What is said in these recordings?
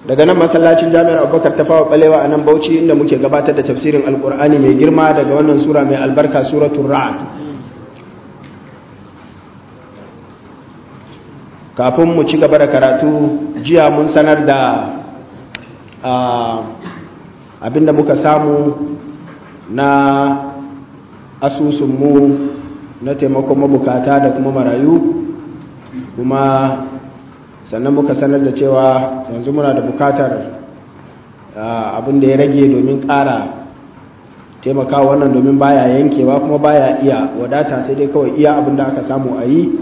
daga nan masallacin jami'ar abubakar ta fawa balewa a nan bauchi inda muke gabatar da tafsirin alkur'ani mai girma daga wannan sura mai albarka suratul ra'ad kafin mu ci gaba da karatu jiya mun sanar da abinda muka samu na asusunmu na taimakon mabukata da kuma marayu kuma sannan muka sanar da cewa yanzu muna da bukatar abin da ya rage domin ƙara taimakawa wannan domin baya yankewa kuma baya iya wadata sai dai kawai iya abin da aka samu a yi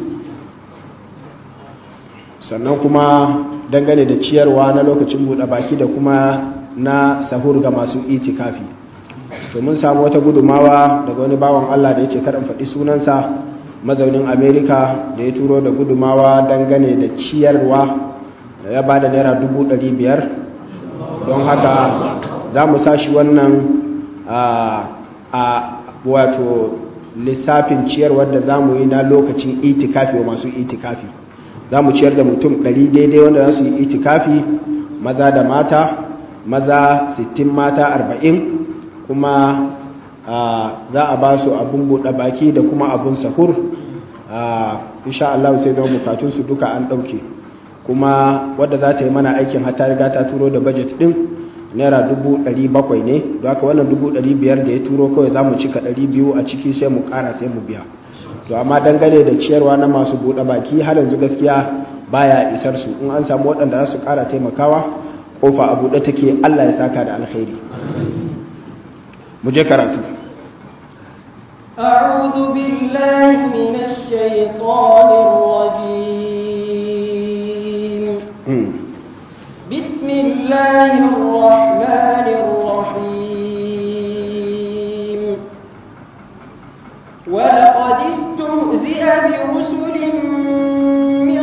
sannan kuma dangane da ciyarwa na lokacin buɗe baki da kuma na sahur ga masu itikafi to mun samu wata gudumawa daga wani bawan Allah da ya ce karin faɗi sunansa mazaunin amerika da ya turo da gudumawa dangane da ciyarwa ya ba da naira biyar don haka za mu sashi wannan a wato lissafin ciyarwar da za mu yi na lokacin itikafi wa masu itikafi za mu ciyar da mutum 100 daidai wanda za su yi itikafi maza da mata maza 60 mata 40 kuma za a ba su abin buɗe baki da kuma abin sahur insha Allah sai zama bukatunsu duka an ɗauke kuma wadda za ta yi mana aikin hata riga ta turo da budget ɗin naira bakwai ne don haka wannan biyar da ya turo kawai za mu cika biyu a ciki sai mu ƙara sai mu biya to amma dangane da ciyarwa na masu buɗe baki har yanzu gaskiya baya isar su in an samu waɗanda za su ƙara taimakawa kofa a buɗe take Allah ya saka da alkhairi mu je karatu أعوذ بالله من الشيطان الرجيم بسم الله الرحمن الرحيم ولقد استهزئ برسل من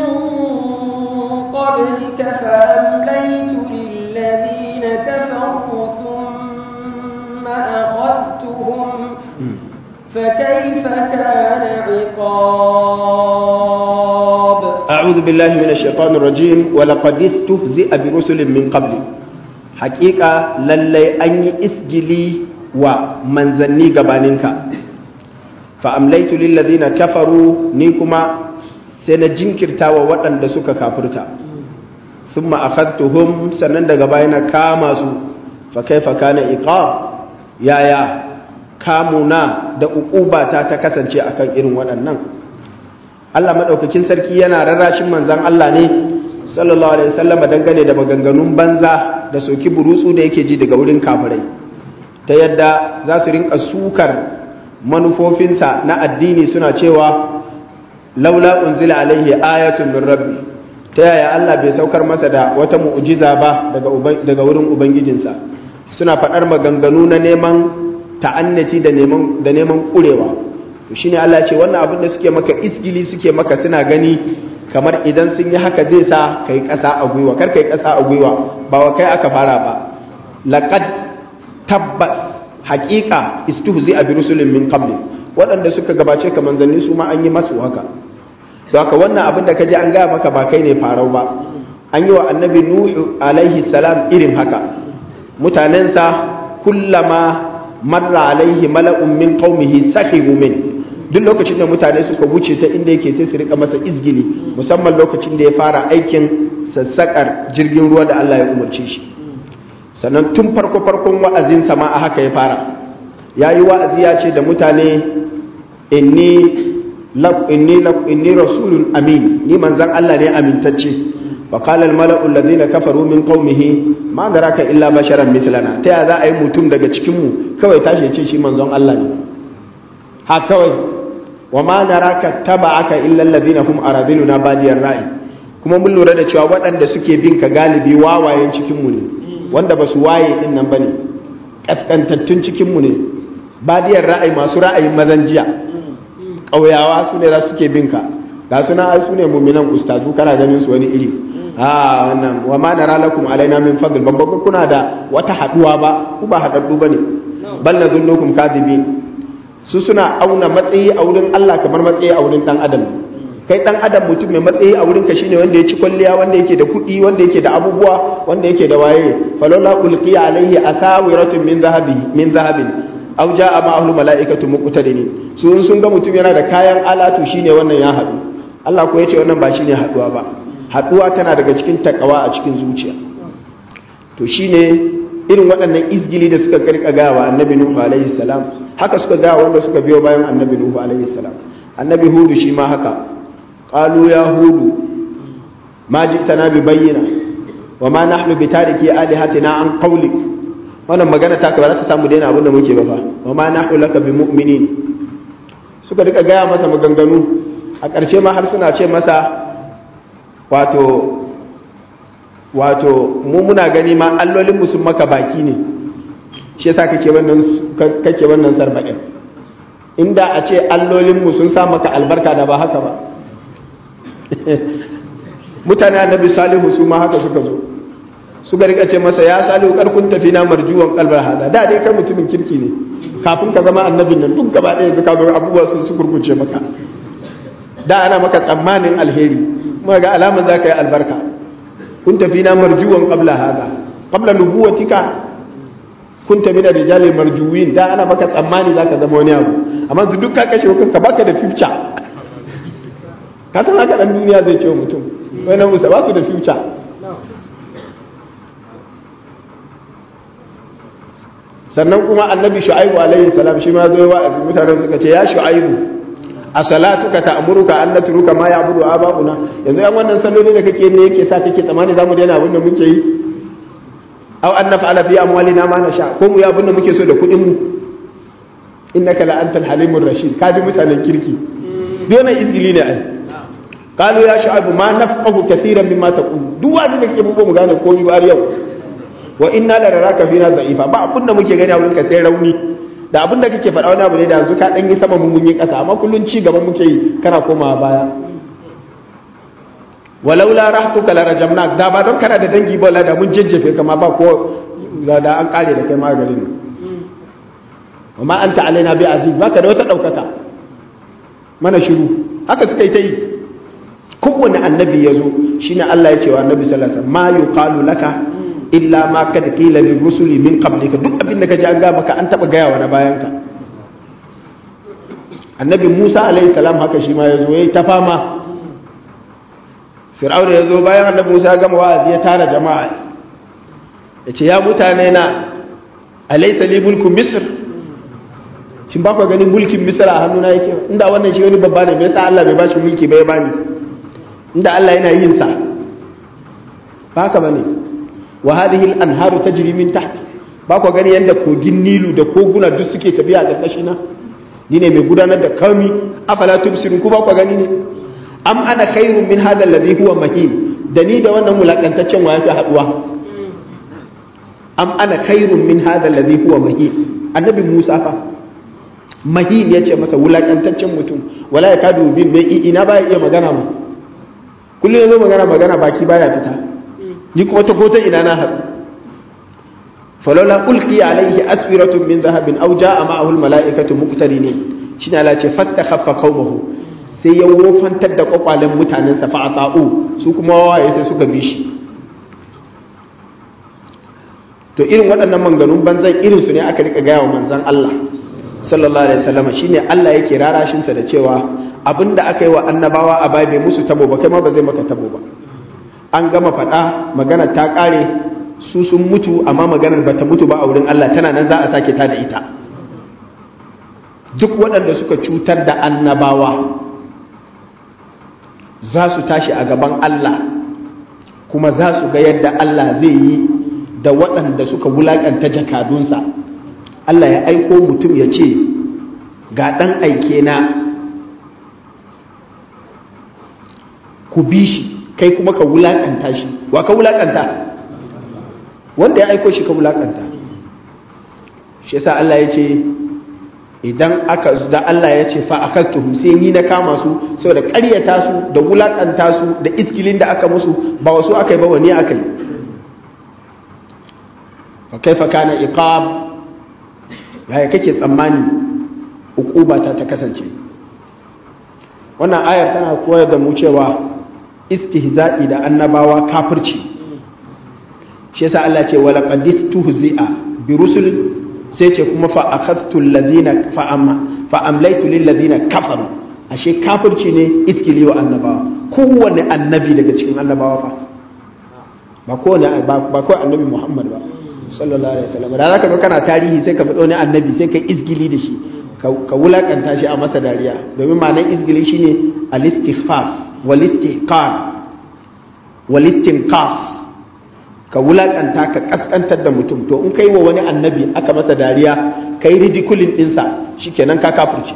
قبلك فأمليت للذين كفروا ثم أخذتهم فكيف كان عقاب أعوذ بالله من الشيطان الرجيم ولقد استهزئ برسل من قبل حقيقة للي أني إسجلي ومنزني قبانك فأمليت للذين كفروا نيكما سنجنكرتا ووطن دسوك كافرتا ثم أخذتهم سنند قبائنا كاماسو فكيف كان إقاب يا يا kamuna da uƙubata ta kasance akan irin waɗannan Allah maɗaukakin sarki yana rarrashin manzan Allah ne sallallahu alaihi wasallam dangane da maganganun banza da soki burutsu da yake ji daga wurin kafirai ta yadda za su rinka sukar manufofinsa na addini suna cewa laula unzila alaihi ayatun min rabbi ta yaya Allah bai saukar masa da wata mu'jiza ba daga wurin ubangijinsa suna faɗar maganganu na neman ta'annaci da neman da neman kurewa to shine Allah ce wannan abin da suke maka isgili suke maka suna gani kamar idan sun yi haka zai sa kai ƙasa a gwiwa kar kai ƙasa a gwiwa ba wa kai aka fara ba laqad tabbas haqiqa istuhzi bi rusulin min qabli waɗanda suka gabace ka manzanni su ma an yi masu haka to haka wannan abin da kaje an gaya maka ba kai ne farau ba an yi wa annabi nuhu alaihi salam irin haka mutanensa kullama marra alaihi mala'un min qaumihi sahibu min duk lokacin da mutane suka wuce ta inda yake sai su rika masa izgili musamman lokacin da ya fara aikin sassakar jirgin ruwa da Allah ya umarce shi sannan tun farko farkon wa'azin sama a haka ya fara yayi wa'azi ya ce da mutane inni lak inni lak inni rasulun amin ni manzon Allah ne amintacce فقال الملأ الذين كفروا من قومه ما دراك إلا بشرا مثلنا ta ya za a yi mutum daga cikinmu kawai tashi ce shi manzon Allah ne ha kawai wa ma naraka taba'aka illa alladhina hum aradiluna badiyar ra'i kuma mun lura da cewa waɗanda suke bin ka galibi wawayen cikinmu ne wanda ba su waye din nan bane kaskantattun cikinmu ne badiyar ra'ayi masu ra'ayin mazan jiya ƙauyawa su ne za suke bin ka ga suna ai su ne muminan ustazu kana ganin su wani iri a wannan wa ma nara lakum alaina min fadl ban babba kuna da wata haduwa ba ku ba hadaddu bane bal nadhunnukum kadibin su suna auna matsayi a wurin Allah kamar matsayi a wurin dan adam kai dan adam mutum mai matsayi a wurinka shine wanda ya ci kwalliya wanda yake da kuɗi wanda yake da abubuwa wanda yake da waye falola ulqiya alaihi asawiratun min zahabi min zahabin aw jaa ma'ahu malaikatu muqtadinin su sun ga mutum yana da kayan alatu shine wannan ya haɗu Allah ko yace wannan ba shine haɗuwa ba haɗuwa tana daga cikin takawa a cikin zuciya to shine irin waɗannan izgili da suka karka gaya wa annabi nuhu alaihi salam haka suka gaya wanda suka biyo bayan annabi nuhu alaihi salam annabi hudu shi ma haka qalu ya hudu ma ji'tana bi bayyina wa ma nahnu bi tariki alihatina an qawlik wannan magana ta ka ba za ta samu daina abin da muke ba fa wa ma nahnu laka bi mu'minin suka rika gaya masa maganganu a ƙarshe ma har suna ce masa wato wato mu muna gani ma allolin sun maka baki ne shi yasa kake wannan kake wannan sarbaɗin inda a ce allolin mu sun sa maka albarka da ba haka ba mutane annabi salihu su ma haka suka zo suka rika ce masa ya salihu karkun tafi na marjuwan kalbar hada da dai kai mutumin kirki ne kafin ka zama annabin nan duk gaba ɗaya ka zo abubuwa sun su kurkuce maka da ana maka tsammanin alheri kuma ga alaman za ka yi albarka كنت فينا مرجوا قبل هذا قبل نبوتك كنت من الرجال المرجوين da ana maka tsammani zaka zama wani abu amma su duk ka kashe kanka baka da future ka san haka dan duniya zai ce mutum wani musa ba su da future sannan kuma annabi shu'aibu alaihi salam shi ma zo wa'azi mutanen suka ce ya shu'aibu a salatuka ta'muruka an natruka ma ya'budu aba'una yanzu yan wannan salloli da kake ne yake sa kake tsamani zamu daina abin da muke yi aw an naf'ala fi amwalina ma nasha ko mu yi abin da muke so da kuɗin mu innaka la antal halimur rashid ka bi mutanen kirki dole izgili ne ai qalu ya shu'aib ma nafqahu kaseeran mimma taqul duk wani da kake mu mu gane komai ba yau wa inna la naraka fina da'ifa ba abin da muke gani a wurin ka sai rauni da abin da kake faɗa wani abu ne da yanzu ka ɗan yi sama mun yi ƙasa amma kullum ci gaba muke yi kana komawa baya walau la rahtuka la rajamna da ba don kana da dangi ba da mun jejjefe kama ba ko da an kare da kai maganin wa ma anta alaina bi aziz baka da wata daukaka mana shiru haka suka yi ta yi kowane annabi ya zo shine Allah ya ce wa annabi sallallahu alaihi wasallam ma yuqalu laka illa ma kad qila lil rusuli min qablika duk abin da kaji an ga maka an taba gaya wa na bayanka annabi Musa alaihi salam haka shi ma yazo yayi ta fama fir'auna yazo bayan annabi Musa ya gama wa'azi ya tara jama'a yace ya mutane na alaysa li mulku misr shin ba ku ganin mulkin misr a hannuna yake inda wannan shi wani babba ne me yasa Allah bai bashi mulki ba ya bani inda Allah yana yin sa ba haka bane wa hadhihi al-anharu tajri min tahti ba ku gani yanda kogin Nilu da koguna duk suke tafiya a ƙarƙashi na ni ne mai gudanar da kami afala tubsirun ku ba ku gani ne am ana khairun min hadha alladhi huwa mahin da ni da wannan mulakantaccen wa yafi haduwa am ana khairun min hadha alladhi huwa mahin annabi Musa fa mahin yace masa wulakantaccen mutum wala ya kadu bin mai ina baya iya magana ma kullum yazo magana magana baki baya fita ni kuma ta kota ina na haɗu falola ulki alaihi aswiratun min zahabin aw jaa ma'ahu almala'ikatu muqtarinin shine Allah ce fastakhaffa qaumahu sai ya wofantar da kwakwalen mutanen sa fa ata'u su kuma wawaye sai suka bi shi to irin waɗannan manganun banzan irin su ne aka rika gaya wa manzon Allah sallallahu alaihi wasallam shine Allah yake rarashin sa da cewa abinda aka yi wa annabawa a bai bai musu tabo ba kai ma ba zai maka tabo ba an gama faɗa magana ta ƙare su sun mutu amma maganar bata mutu ba a wurin Allah tana nan za a sake ta da ita duk waɗanda suka cutar da annabawa za su tashi a gaban Allah kuma za su ga yadda Allah zai yi da waɗanda suka wulaƙanta jakadunsa Allah ya aiko mutum ya ce ga ɗan aike na ku bi shi kai kuma ka wulakanta shi wa ka wulakanta wanda ya aiko shi ka wulakanta shi yasa Allah ya ce idan aka da Allah ya ce fa akastuhum sai ni na kama su saboda ƙaryata su da wulakanta su da iskilin da aka musu ba wasu aka yi ba wani aka yi fa kaifa kana iqab yaya kake tsammani uquba ta ta kasance wannan ayar tana koyar da mu cewa istihza'i da annabawa kafirci shi yasa Allah ce wala qadis tuhzi'a bi rusul sai ce kuma fa akhadtu alladhina fa amma fa amlaytu lil ladina kafaru ashe kafirci ne iskili wa annabawa kowanne annabi daga cikin annabawa fa ba kowanne ba kawai annabi Muhammad ba sallallahu alaihi wasallam da zaka ga kana tarihi sai ka fi wani annabi sai ka isgili da shi ka wulakanta shi a masa dariya domin ma'anar isgili shine al-istighfar wal istiqan wal istinqas ka wulakanta ka kaskantar da mutum to in kai wa wani annabi aka masa dariya kai ridiculin dinsa shikenan ka kafirce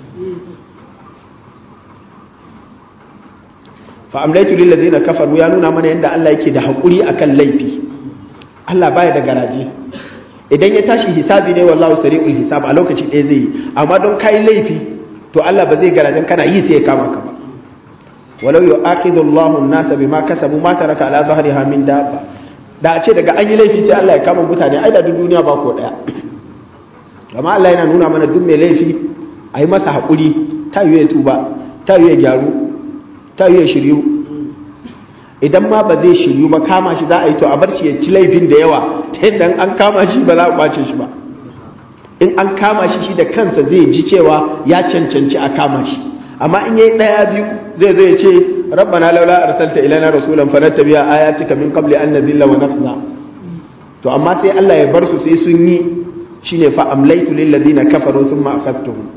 fa amlaitu lil ladina kafaru ya nuna mana yadda Allah yake da hakuri akan laifi Allah baya da garaje idan ya tashi hisabi ne wallahu sari'ul hisab a lokaci ɗaya zai yi amma don kai laifi to Allah ba zai garajen kana yi sai ya kama ka ba walau yu'akhidhu Allahu an-nasa bima kasabu ma taraka ala dhahriha min dabba da a ce daga an yi laifi sai Allah ya kama mutane ai da duk duniya ba ko daya amma Allah yana nuna mana duk mai laifi a yi masa haƙuri ta yi ya tuba ta yi ya gyaru ta yi ya shiryu idan ma ba zai shiryu ba kama shi za a yi to a bar shi ya ci laifin da yawa ta yadda an kama shi ba za a ɓace shi ba in an kama shi shi da kansa zai ji cewa ya cancanci a kama shi amma in yayi ɗaya biyu zai zo ya ce rabbana laula arsalta ilana rasulan fanattabi'a ayatika min qabli an nazilla wa nafza to amma sai Allah ya bar su sai sun yi shine fa amlaitu lil ladina kafaru thumma akhadtuhum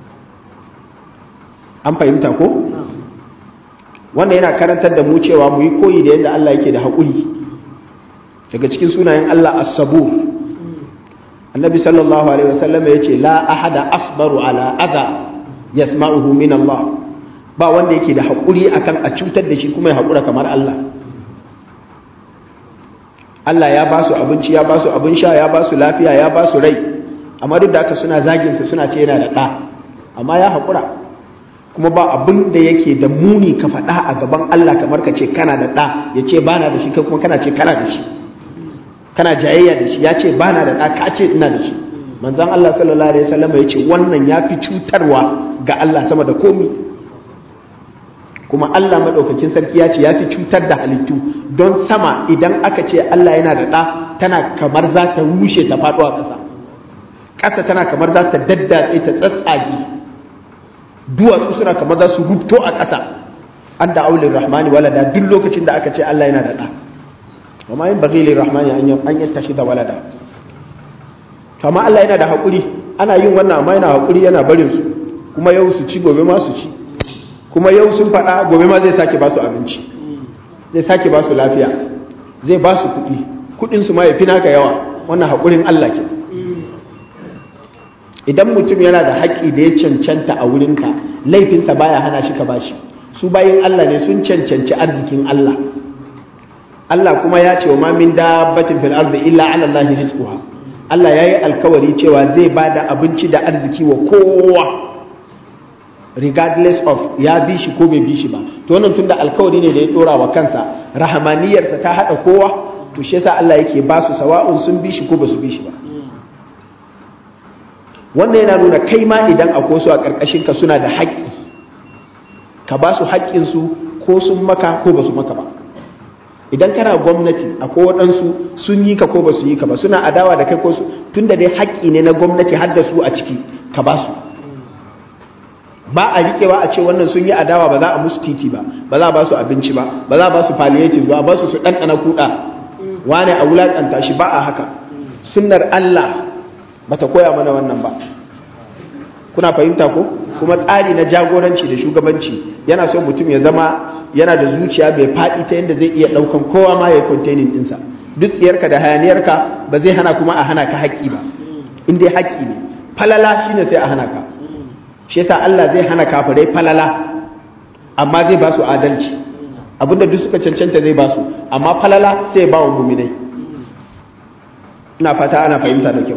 an fahimta ko wannan yana karantar da mu cewa mu yi koyi da yadda Allah yake da haƙuri daga cikin sunayen Allah as-sabur annabi sallallahu alaihi wasallam ya ce la ahada asbaru ala adha yasma'uhu min Allah ba wanda yake da haƙuri akan a cutar da shi kuma ya haƙura kamar Allah Allah ya ba su abinci ya ba su abin sha ya ba su lafiya ya ba su rai amma duk da haka suna zaginsa suna ce yana da ɗa amma ya haƙura kuma ba abin da yake da muni ka faɗa a gaban Allah kamar ka ce kana da ɗa ya ce bana da shi kai kuma kana ce kana da shi kana jayayya da shi ya ce bana da ɗa ka ce ina da shi manzan Allah sallallahu alaihi wasallam ya ce wannan ya fi cutarwa ga Allah sama da komi kuma Allah maɗaukakin sarki ya ce ya fi cutar da halittu don sama idan aka ce Allah yana da ɗa tana kamar za ta rushe ta faɗo a ƙasa ƙasa tana kamar za ta daddatse ta tsatsage duwatsu suna kamar za su rubto a ƙasa an da aulin rahmani walada duk lokacin da aka ce Allah yana da ɗa amma yin bagilin rahmani an yi tashi da walada kama Allah yana da haƙuri ana yin wannan amma yana haƙuri yana barin su kuma yau su ci gobe ma su ci kuma yau sun faɗa gobe ma zai sake ba su abinci zai sake ba su lafiya zai ba su kuɗi kuɗin su ma ya fi naka yawa wannan haƙurin Allah ke idan mutum yana da haƙƙi da ya cancanta a wurinka laifinsa baya hana shi ka bashi su bayin Allah ne sun cancanci arzikin Allah Allah kuma ya ce wa ma min dabbatin fil ardi illa ala Allah rizquha Allah yayi alkawari cewa zai bada abinci da arziki wa kowa regardless of ya bi shi ko bai bi shi ba to wannan tunda alkawari ne da ya dora wa kansa rahamaniyarsa ta hada kowa to shi yasa Allah yake ba su sawa'un sun bi shi ko ba su bi shi ba wannan yana nuna kai ma idan akwai su a karkashin ka suna da haƙƙi ka ba su haƙƙin su ko sun maka ko ba su maka ba idan kana gwamnati akwai waɗansu sun yi ka ko ba su yi ka ba suna adawa da kai ko su tunda dai haƙƙi ne na gwamnati har da su a ciki ka ba su ba a riƙewa a ce wannan sun yi adawa ba za a musu titi ba ba za a ba su abinci ba ba za a ba su palliative ba ba su su ɗanɗana kuɗa wane a wulaƙanta shi ba a haka sunnar Allah ba ta koya mana wannan ba kuna fahimta ko kuma tsari na jagoranci da shugabanci yana son mutum ya zama yana da zuciya mai faɗi ta yadda zai iya ɗaukan kowa ma ya yi containing ɗinsa duk tsiyarka da hayaniyarka ba zai hana kuma a hana ka haƙƙi ba in dai haƙƙi ne falala shine sai a hana ka shi yasa Allah zai hana kafirai falala amma zai ba su adalci abinda duk suka cancanta zai ba su amma falala sai ba wa muminai ina fata ana fahimta da kyau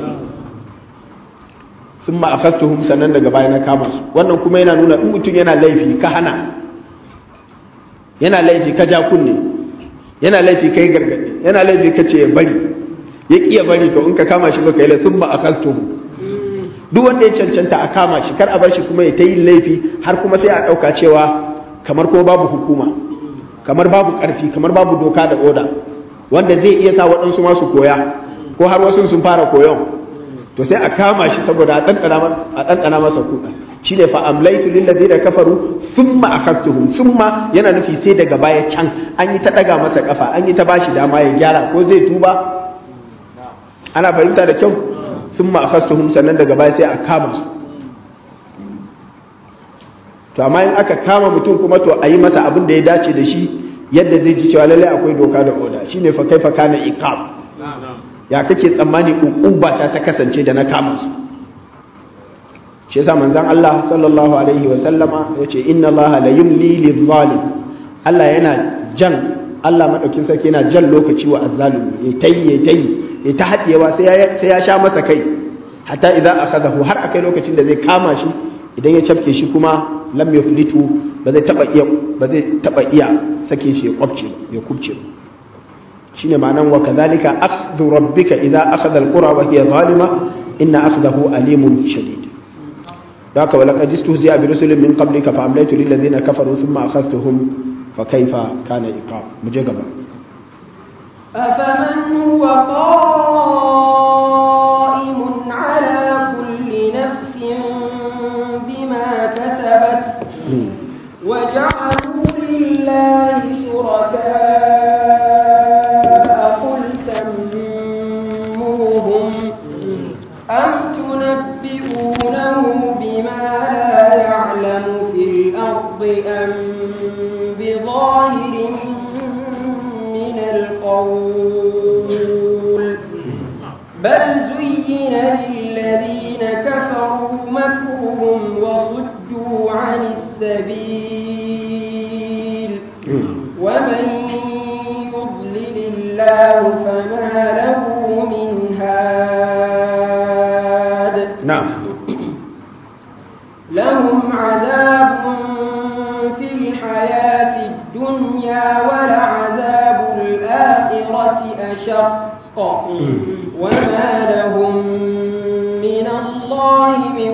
sun ma'afaktuhum sannan daga baya na kama su wannan kuma yana nuna in mutum yana laifi ka hana yana laifi ka ja kunne yana laifi kai gargaɗi yana laifi ka ce ya bari ya ƙiya bari to in ka kama shi baka yi la sun ma'afaktuhum duk wanda ya cancanta a kama shi kar a bar shi kuma ya ta yin laifi har kuma sai a ɗauka cewa kamar kuma babu hukuma kamar babu ƙarfi kamar babu doka da oda wanda zai iya sa waɗansu masu koya ko har wasu sun fara koyon to sai a kama shi saboda a ɗanɗana masa kuɗa shi ne fa'amlaitu lillazi da kafaru sun ma'akastuhun sun ma yana nufi sai daga baya can an yi ta ɗaga masa ƙafa an yi ta bashi dama ya gyara ko zai tuba ana fahimta da kyau sun ma'akastuhun sannan daga baya sai a kama su to amma in aka kama mutum kuma to a yi masa abin da ya dace da shi yadda zai ji cewa lallai akwai doka da oda shine fa kaifa kana iqab ya kake tsammani uquba ta ta kasance da na kama su shi yasa manzon Allah sallallahu alaihi wa sallama yace inna Allah la yumli lil zalim Allah yana jan Allah madaukin sarki yana jan lokaci wa azzalimi ya tayi ya tayi ya ta hadiyewa sai ya sai ya sha masa kai hatta idza akhadahu har akai lokacin da zai kama shi idan ya cafke shi kuma lam yuflitu ba zai taba iya ba zai taba iya sake shi ya kwabce ya kubce shine ma'anan wa kadhalika akhdhu rabbika idza akhadha alqura wa hiya zalima inna akhdahu alimun shadid haka wala qad istuhzi'a bi rusulin min qablika fa amlaytu lil ladina kafaru thumma akhadhtuhum fa kayfa kana iqab muje gaba أفمن هو قائم على كل نفس بما كسبت وجعلوا لله شركاء قل سموهم أم تنبئونه بما لا يعلم في الأرض أم بظاهر من القول بل زين للذين كفروا مكرهم وصدوا عن السبيل ومن يضلل الله فما له من هاد na'am لهم عذاب في الحياة الدنيا ولعذاب الآخرة أشق وما لهم من الله من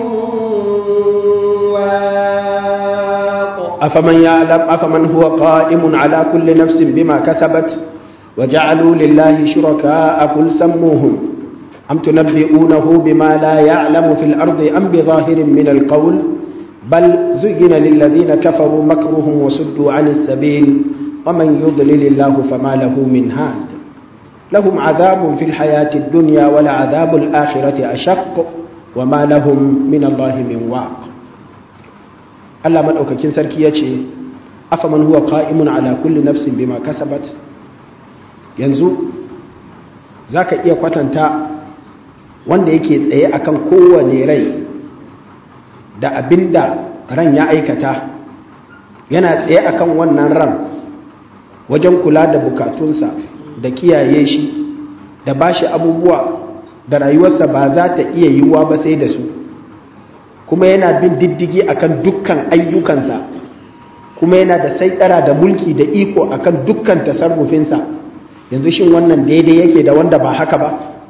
واق أفمن يعلم أفمن هو قائم على كل نفس بما كسبت وجعلوا لله شركاء قل سموهم أم تنبئونه بما لا يعلم في الأرض أم بظاهر من القول بل زين للذين كفروا مكرهم وصدوا عن السبيل ومن يضلل الله فما له من هاد لهم عذاب في الحياة الدنيا ولعذاب الآخرة أشق وما لهم من الله من واق Allah maɗaukakin sarki ya ce afaman huwa qa'imun ala kulli nafsin bima kasabat yanzu zaka iya kwatanta wanda yake tsaye akan kowane rai da abinda ran ya aikata yana tsaye akan wannan ran wajen kula da bukatunsa da kiyaye shi da bashi abubuwa da rayuwarsa ba za ta iya yiwuwa ba sai da su kuma yana bin diddigi akan dukkan ayyukansa kuma yana da saitara da mulki da iko akan dukkan tasarrufinsa yanzu shin wannan daidai yake da wanda ba haka ba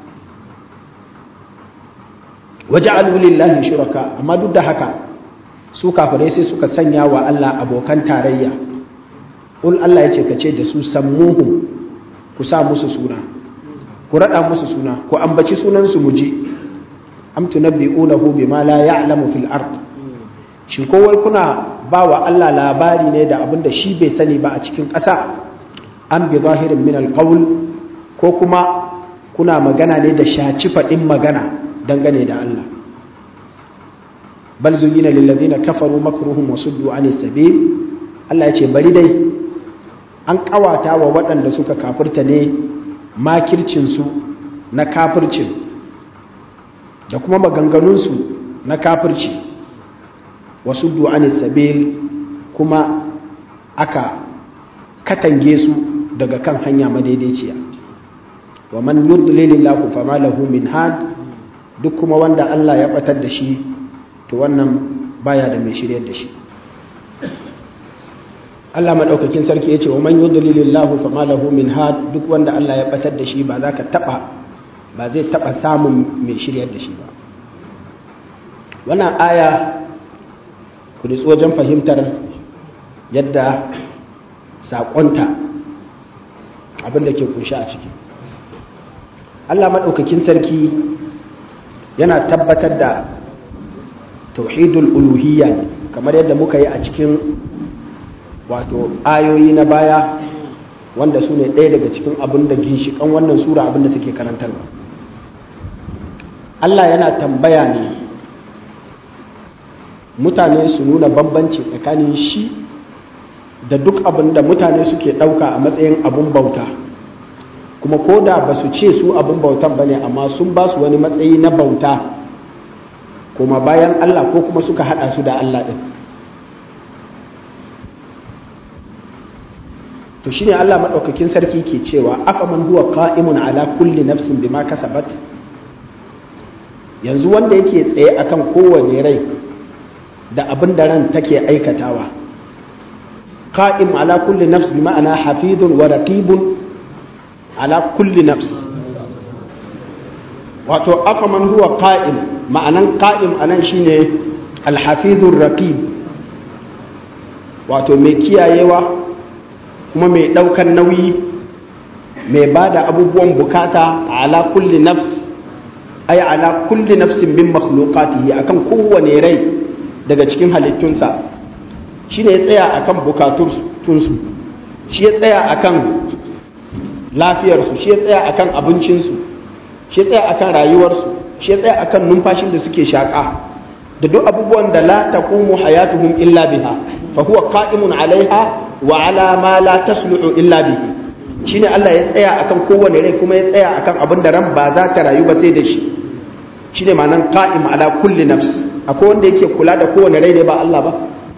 waje lillahi shuraka amma duk da haka su kafirai sai suka sanya wa Allah abokan tarayya ul Allah yace kace da su sammuhum ku sa musu suna ku rada musu suna ku ambaci sunan su muje am tunabbi'unahu bima la ya'lamu fil ard shi kowai kuna ba wa Allah labari ne da abinda shi bai sani ba a cikin ƙasa an bi zahirin min alqawl ko kuma kuna magana ne da shaci faɗin magana dangane da Allah bal zuyina lil ladina kafaru makruhum wa suddu anis sabil Allah ya ce bari dai an kawata wa waɗanda suka kafirta ne makircin su na kafircin da kuma maganganunsu na kafirci wasu du'ani sabil kuma aka katange su daga kan hanya madaidaiciya wa man yudlilillahu fama lahu min had duk kuma wanda Allah ya batar da shi to wannan baya da mai shiryar da shi Allah madaukakin sarki yace wa man yudlilillahu fama lahu min had duk wanda Allah ya batar da shi ba za ka taba ba zai taba samun mai shiryar da shi ba wannan aya ku nutsu wajen fahimtar yadda saƙonta abin da ke kunshi a ciki allah maɗaukakin sarki yana tabbatar da tauhidul uluhiyya ne kamar yadda muka yi a cikin wato ayoyi na baya wanda su ne ɗaya daga cikin abin da ginshiƙan wannan sura abin da take karantarwa allah yana tambaya ne mutane su nuna bambanci tsakanin shi da duk abin da mutane suke ɗauka a matsayin abin bauta kuma ko da ba su ce su abin bautan ba ne amma sun ba su wani matsayi na bauta kuma bayan Allah ko kuma suka haɗa su da Allah ɗin to shi ne Allah maɗaukakin sarki ke cewa afaman huwa qa'imun ala kulli nafsin bima kasabat yanzu wanda yake tsaye akan kowane rai da abin da ran take aikatawa qa'im ala kulli nafs bi ma'ana hafizun wa raqibun ala kulli nafs wato afaman huwa qa'im ma'anan qa'im anan shine al-hafizur raqib wato mai kiyayewa kuma mai daukan nauyi mai bada abubuwan bukata ala kulli nafs ay ala kulli nafsin min makhluqatihi akan kowane rai daga cikin halittunsa shi ne ya tsaya a kan bukatunsu shi ya tsaya a kan lafiyarsu shi ya tsaya a kan abincinsu shi ya tsaya a kan rayuwarsu shi ya tsaya a kan numfashin da suke shaƙa da duk abubuwan da la taqumu hayatuhum illa biha fa huwa qa'imun alaiha wa ala ma la tasluhu illa bihi shine Allah ya tsaya akan kowane rai kuma ya tsaya akan abin da ran ba za ta rayu ba sai da shi shine ma'anan qa'im ala kulli nafs akwai wanda yake kula da kowane rai ne ba Allah ba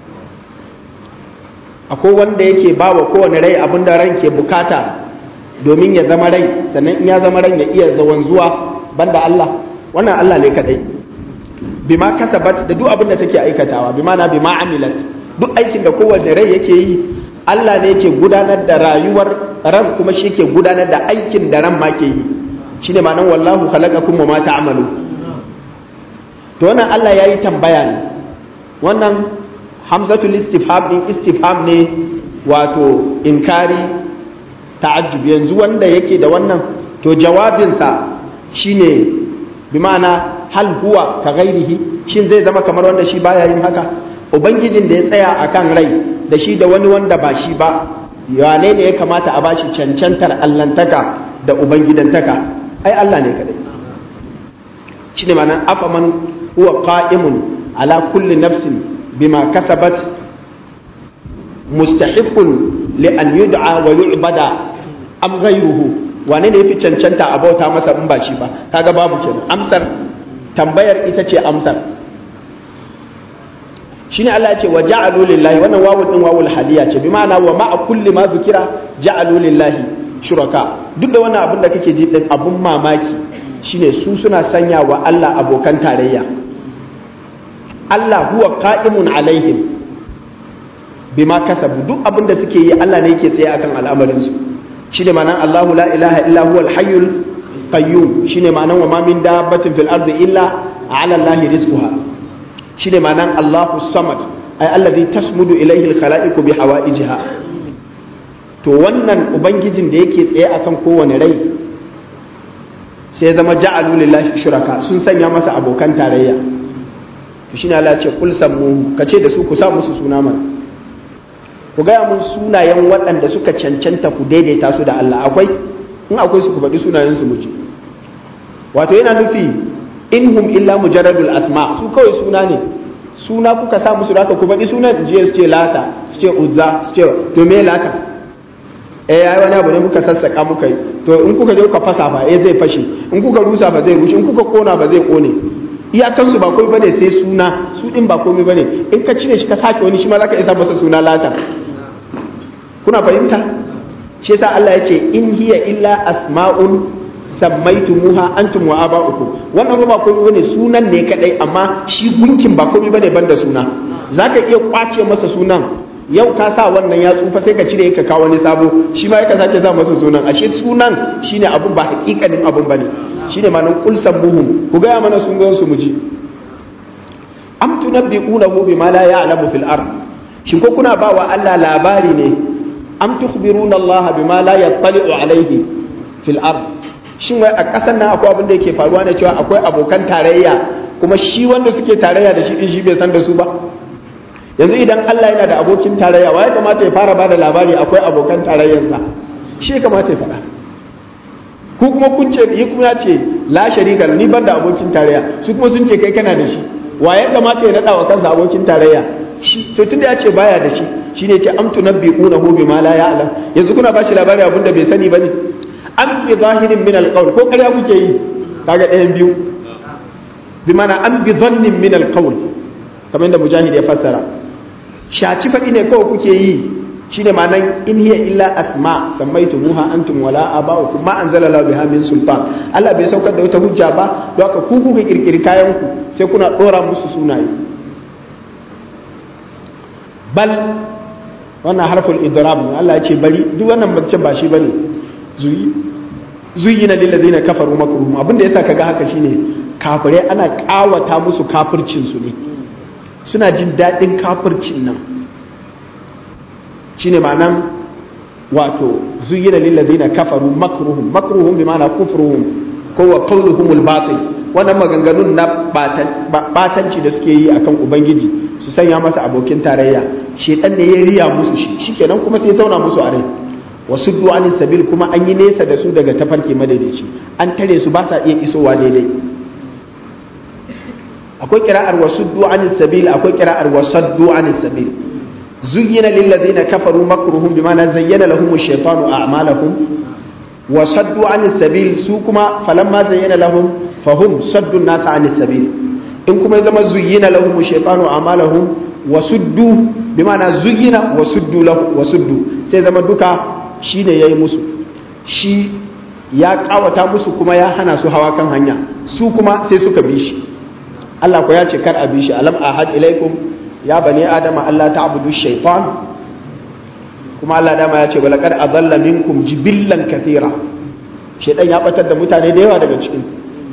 akwai wanda yake ba wa kowane rai abin da ran ke bukata domin ya zama rai sannan in ya zama ran ya iya zawan zuwa banda Allah wannan Allah ne kadai bima kasabat da duk abin da take aikatawa bima na bima amilat duk aikin da kowane rai yake yi Allah ne yake gudanar da rayuwar ran kuma shi ke gudanar da aikin da ran ma ke yi shine ma'anar wallahu khalaqakum wa ma ta'malu to wannan Allah yayi tambaya ne wannan hamzatul istifham din istifham ne wato inkari ta'ajjub yanzu wanda yake da wannan to jawabinsa shine bi ma'ana hal huwa ka ghairihi shin zai zama kamar wanda shi baya yin haka ubangijin da ya tsaya akan rai da shi da wani wanda ba shi ba wane ne ya kamata a bashi cancantar allantaka da ubangidantaka ai Allah ne kadai shine ma'ana afaman huwa qa'imun ala kulli nafsin bima kasabat mustahiqqun li an yud'a wa yu'bada am ghayruhu wane ne yafi cancanta a bauta masa in ba shi ba kaga babu kenan amsar tambayar ita ce amsar shine Allah ya ce wa ja'alu lillahi wannan wawul din wawul hadiya ce bi ma'ana wa ma'a kulli ma zikira ja'alu lillahi shuraka duk da wannan abin da kake ji din abun mamaki shine su suna sanya wa Allah abokan tarayya Allah huwa qa'imun alaihim bima kasabu duk abin da suke yi Allah ne yake tsaye akan al'amarin su shine ma'anan Allahu la ilaha illa huwa al-hayyul qayyum shine ma'anan wa ma min dabbatin fil ardi illa ala Allahi rizquha shine ma'anan Allahu samad ay alladhi tasmudu ilayhi al-khala'iqu bi hawaijiha to wannan ubangijin da yake tsaye akan kowane rai sai zama ja'alu lillahi shuraka sun sanya masa abokan tarayya to shine Allah ya ce kul sammu kace da su ku sa musu suna mana ku gaya mun sunayen waɗanda suka cancanta ku daidaita su da Allah akwai in akwai su ku faɗi sunayen su muji wato yana nufi in hum illa mujarradul asma su kawai suna ne suna kuka sa musu haka ku faɗi sunan je su ce lata su ce uzza su ce to me lata eh yayi wani abu ne muka sassaka muka yi to in kuka je kuka fasa fa eh zai fashe in kuka rusa ba zai rushe in kuka kona ba zai kone iyakansu ba komai bane sai suna su din ba komai bane in ka cire shi ka sake wani shi ma zaka isa masa suna lata kuna fahimta shi yasa Allah ya ce in hiya illa asma'un sammaitumuha antum wa aba'ukum wannan ba komai bane sunan ne kadai amma shi gunkin ba komai bane banda suna zaka iya kwace masa sunan yau ka sa wannan ya tsufa sai ka cire ka kawo wani sabo shi ma ka sake sa masa sunan ashe sunan shine abun ba hakikanin abun bane shine ma'anar kul sabbuhum ku gaya mana sun gan su muji am tunabbi'unahu bima la ya'lamu fil ard shin ko kuna ba wa Allah labari ne am tukhbiruna Allah bima la yattali'u alayhi fil ard shin wai a kasan nan akwai abin da yake faruwa ne cewa akwai abokan tarayya kuma shi wanda suke tarayya da shi din shi bai san da su ba yanzu idan Allah yana da abokin tarayya wa ya kamata ya fara bada labari akwai abokan tarayyarsa shi ya kamata ya faɗa ku kuma kun ce yi kuma ya ce la sharika ni ban da abokin tarayya su kuma sun ce kai kana da shi wa ya kamata ya naɗa wa kansa abokin tarayya shi to tunda ya ce baya da shi shine ce am tunabbi'unahu bima la ya'lam yanzu kuna bashi labari abinda bai sani bane am bi zahirin min alqawl ko ƙarya kuke yi kaga ɗayan biyu bi mana am bi dhannin min alqawl kamar yadda mujahid ya fassara shaci faɗi ne kawai kuke yi shine ma'anan in hiya illa asma sammaitumuha antum wala aba'ukum ma anzala lahu biha min sultan Allah bai saukar da wata hujja ba don haka ku kuka kirkiri kayan ku sai kuna dora musu sunaye bal wannan harful idrab ne Allah ya ce bari duk wannan bancin ba shi bane zuyi zuyina lil ladina kafaru makruhum abinda yasa kaga haka shine kafirai ana kawata musu kafircin su ne suna jin daɗin kafircin nan shine ma'anan wato zuyina lillazina kafaru makruhum makruhum bi ma'ana kufruhum ko wa qawluhumul batil wannan maganganun na batanci da suke yi akan ubangiji su sanya masa abokin tarayya shedan ne ya riya musu shi shikenan kuma sai zauna musu a rai wasu du'anin sabil kuma an yi nesa da su daga tafarki madaidaici an tare su ba sa iya isowa daidai akwai kira'ar wasu du'anin sabil akwai kira'ar wasaddu anis sabil زين للذين كفروا مكرهم بما زين لهم الشيطان أعمالهم وصدوا عن السبيل سوكما فلما زين لهم فهم صدوا الناس عن السبيل إن كما إذا زين لهم الشيطان أعمالهم وصدوا بمعنى زين وصدوا له وصدوا سيزا دوكا شين يي مسو شي ya kawata musu kuma ya hana su hawa kan hanya su kuma sai suka bi shi Allah ko ya ce kar a bi shi alam ahad ilaikum ya bani adama Allah ta abudu shaitan kuma Allah dama ya ce wa laqad adalla minkum jibillan kathira shaitan ya batar da mutane da yawa daga cikin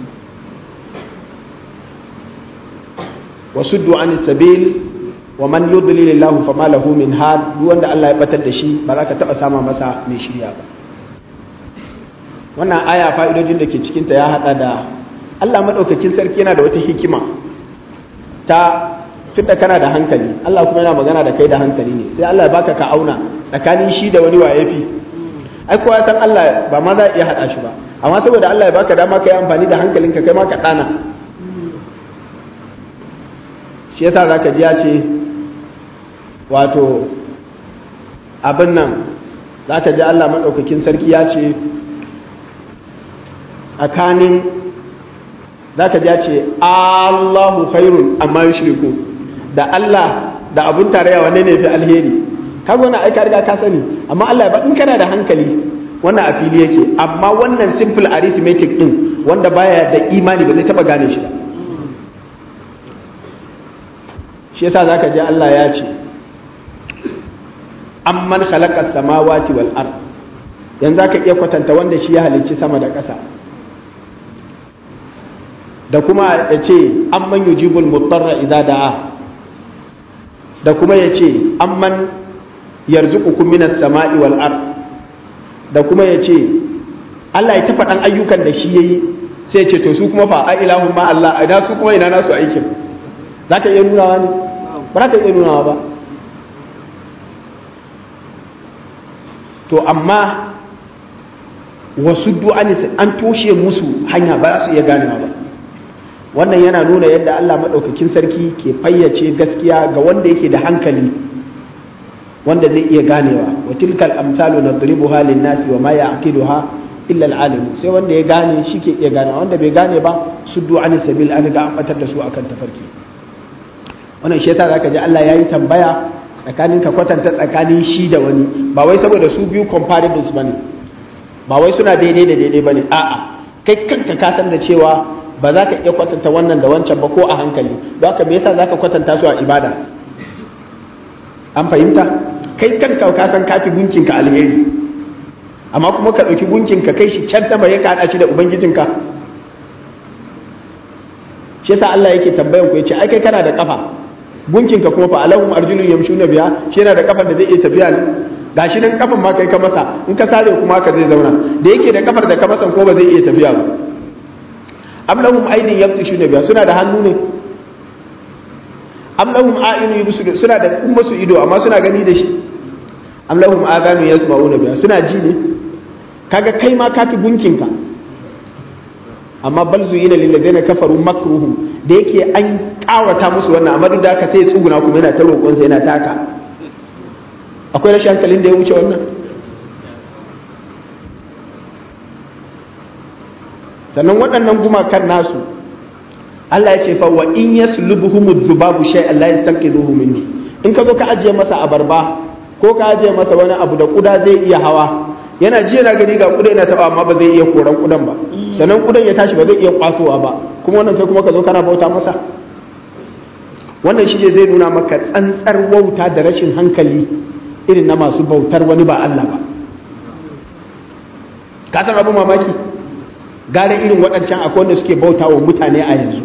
wa suddu an sabil wa man yudlil Allah fama lahu min had duk wanda Allah ya batar da shi ba za ka taba sama masa mai shirya ba wannan aya fa'idojin da ke cikin ta ya hada da Allah madaukakin sarki yana da wata hikima ta tunda kana da hankali Allah kuma yana magana da kai da hankali ne sai Allah ya baka ka auna tsakanin shi da wani waye fi ai kowa san Allah ba ma za a iya hada shi ba amma saboda Allah ya baka dama kai amfani da hankalinka kai ma ka dana shi yasa zaka ji ya ce wato abin nan zaka ji Allah madaukakin sarki ya ce tsakanin zaka ji ya ce Allahu khairun amma yushriku da Allah da abun tarayya wanne ne fi alheri kaga wannan ai ka riga ka sani amma Allah ba in kana da hankali wannan a fili yake amma wannan simple arithmetic din wanda baya da imani ba zai taba gane shi ba shi yasa zaka ji Allah ya ce amman khalaqa samawati wal ard yanzu zaka iya kwatanta wanda shi ya halicci sama da ƙasa da kuma ya ce amman yujibul mutarra idza da'a da kuma ya ce amman yarzuqukum minas sama'i wal ard da kuma ya ce Allah ya tafa dan ayyukan da shi yayi sai ya ce to su kuma fa a ilahun ma Allah ina su kuma ina nasu aikin za ka iya nunawa ne ba za ka iya nunawa ba to amma wasu du'ani an toshe musu hanya ba su iya ganewa ba wannan yana nuna yadda Allah maɗaukakin sarki ke fayyace gaskiya ga wanda yake da hankali wanda zai iya ganewa wa tilkal amsalu nadribuha lin-nasi wa ma ya'qiluha illa al-alim sai wanda ya gane shi ke iya ganewa wanda bai gane ba suddu an sabil an ga an batar da su akan tafarki wannan shi yasa zaka ji Allah yayi tambaya tsakanin ka kwatanta tsakanin shi da wani ba wai saboda su biyu comparables bane ba wai suna daidai da daidai bane a'a kai kanka ka san da cewa ba za ka iya kwatanta wannan da wancan ba ko a hankali don haka me yasa za ka kwatanta su a ibada an fahimta kai kanka ka san kafi gunkinka alheri amma kuma ka ɗauki gunkinka kai shi can sama ya kaɗa shi da ubangijinka shi yasa Allah yake tambayan ku yace ai kai kana da kafa gunkin ka kuma fa alahum arjulun yamshuna biya shi yana da kafar da zai iya tafiya ne gashi nan kafan ma kai ka masa in ka sare kuma haka zai zauna da yake da kafar da ka masa ko ba zai iya tafiya ba am lahum aydin yabtishuna biya suna da hannu ne am lahum a'yunu yubsiru suna da kuma su ido amma suna gani da shi am lahum adanu yasma'una biya suna ji ne kaga kai ma kafi gunkin ka amma bal zuyina lil ladina kafaru makruhum da yake an kawata musu wannan amma duk da haka sai ya tsuguna kuma yana ta roƙon sa yana taka akwai rashin hankalin da ya wuce wannan sannan waɗannan gumakan nasu Allah ya ce fa wa in yaslubuhum dhubabu shay'an la yastanqidhuhu minni in ka zo ka ajiye masa abarba ko ka ajiye masa wani abu da kuda zai iya hawa yana ji yana gani ga kuda yana taba amma ba zai iya koran kudan ba sannan kudan ya tashi ba zai iya kwatowa ba kuma wannan kai kuma ka zo kana bauta masa wannan shi ne zai nuna maka tsantsar wauta da rashin hankali irin na masu bautar wani ba Allah ba ka san abu mamaki gara irin waɗancan akwai wanda suke bauta wa mutane a yanzu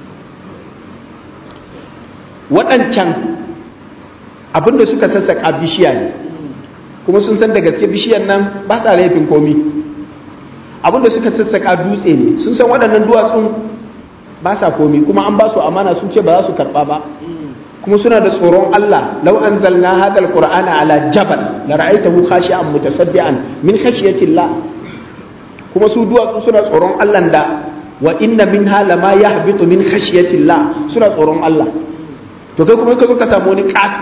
waɗancan abinda suka sassaƙa bishiya ne kuma sun san da gaske bishiyar nan ba sa laifin komi abinda suka sassaƙa dutse ne sun san waɗannan duwatsun ba sa komi kuma an ba su amana sun ce ba za su karɓa ba kuma suna da tsoron Allah lau anzalna hadha alqur'ana ala jabal la ra'aytahu khashi'an mutasaddian min khashyatillah kuma su duwatsu suna tsoron Allah da wa inna minha lama yahbitu min khashyatillah suna tsoron Allah to kai kuma ka zo ka samu wani kafi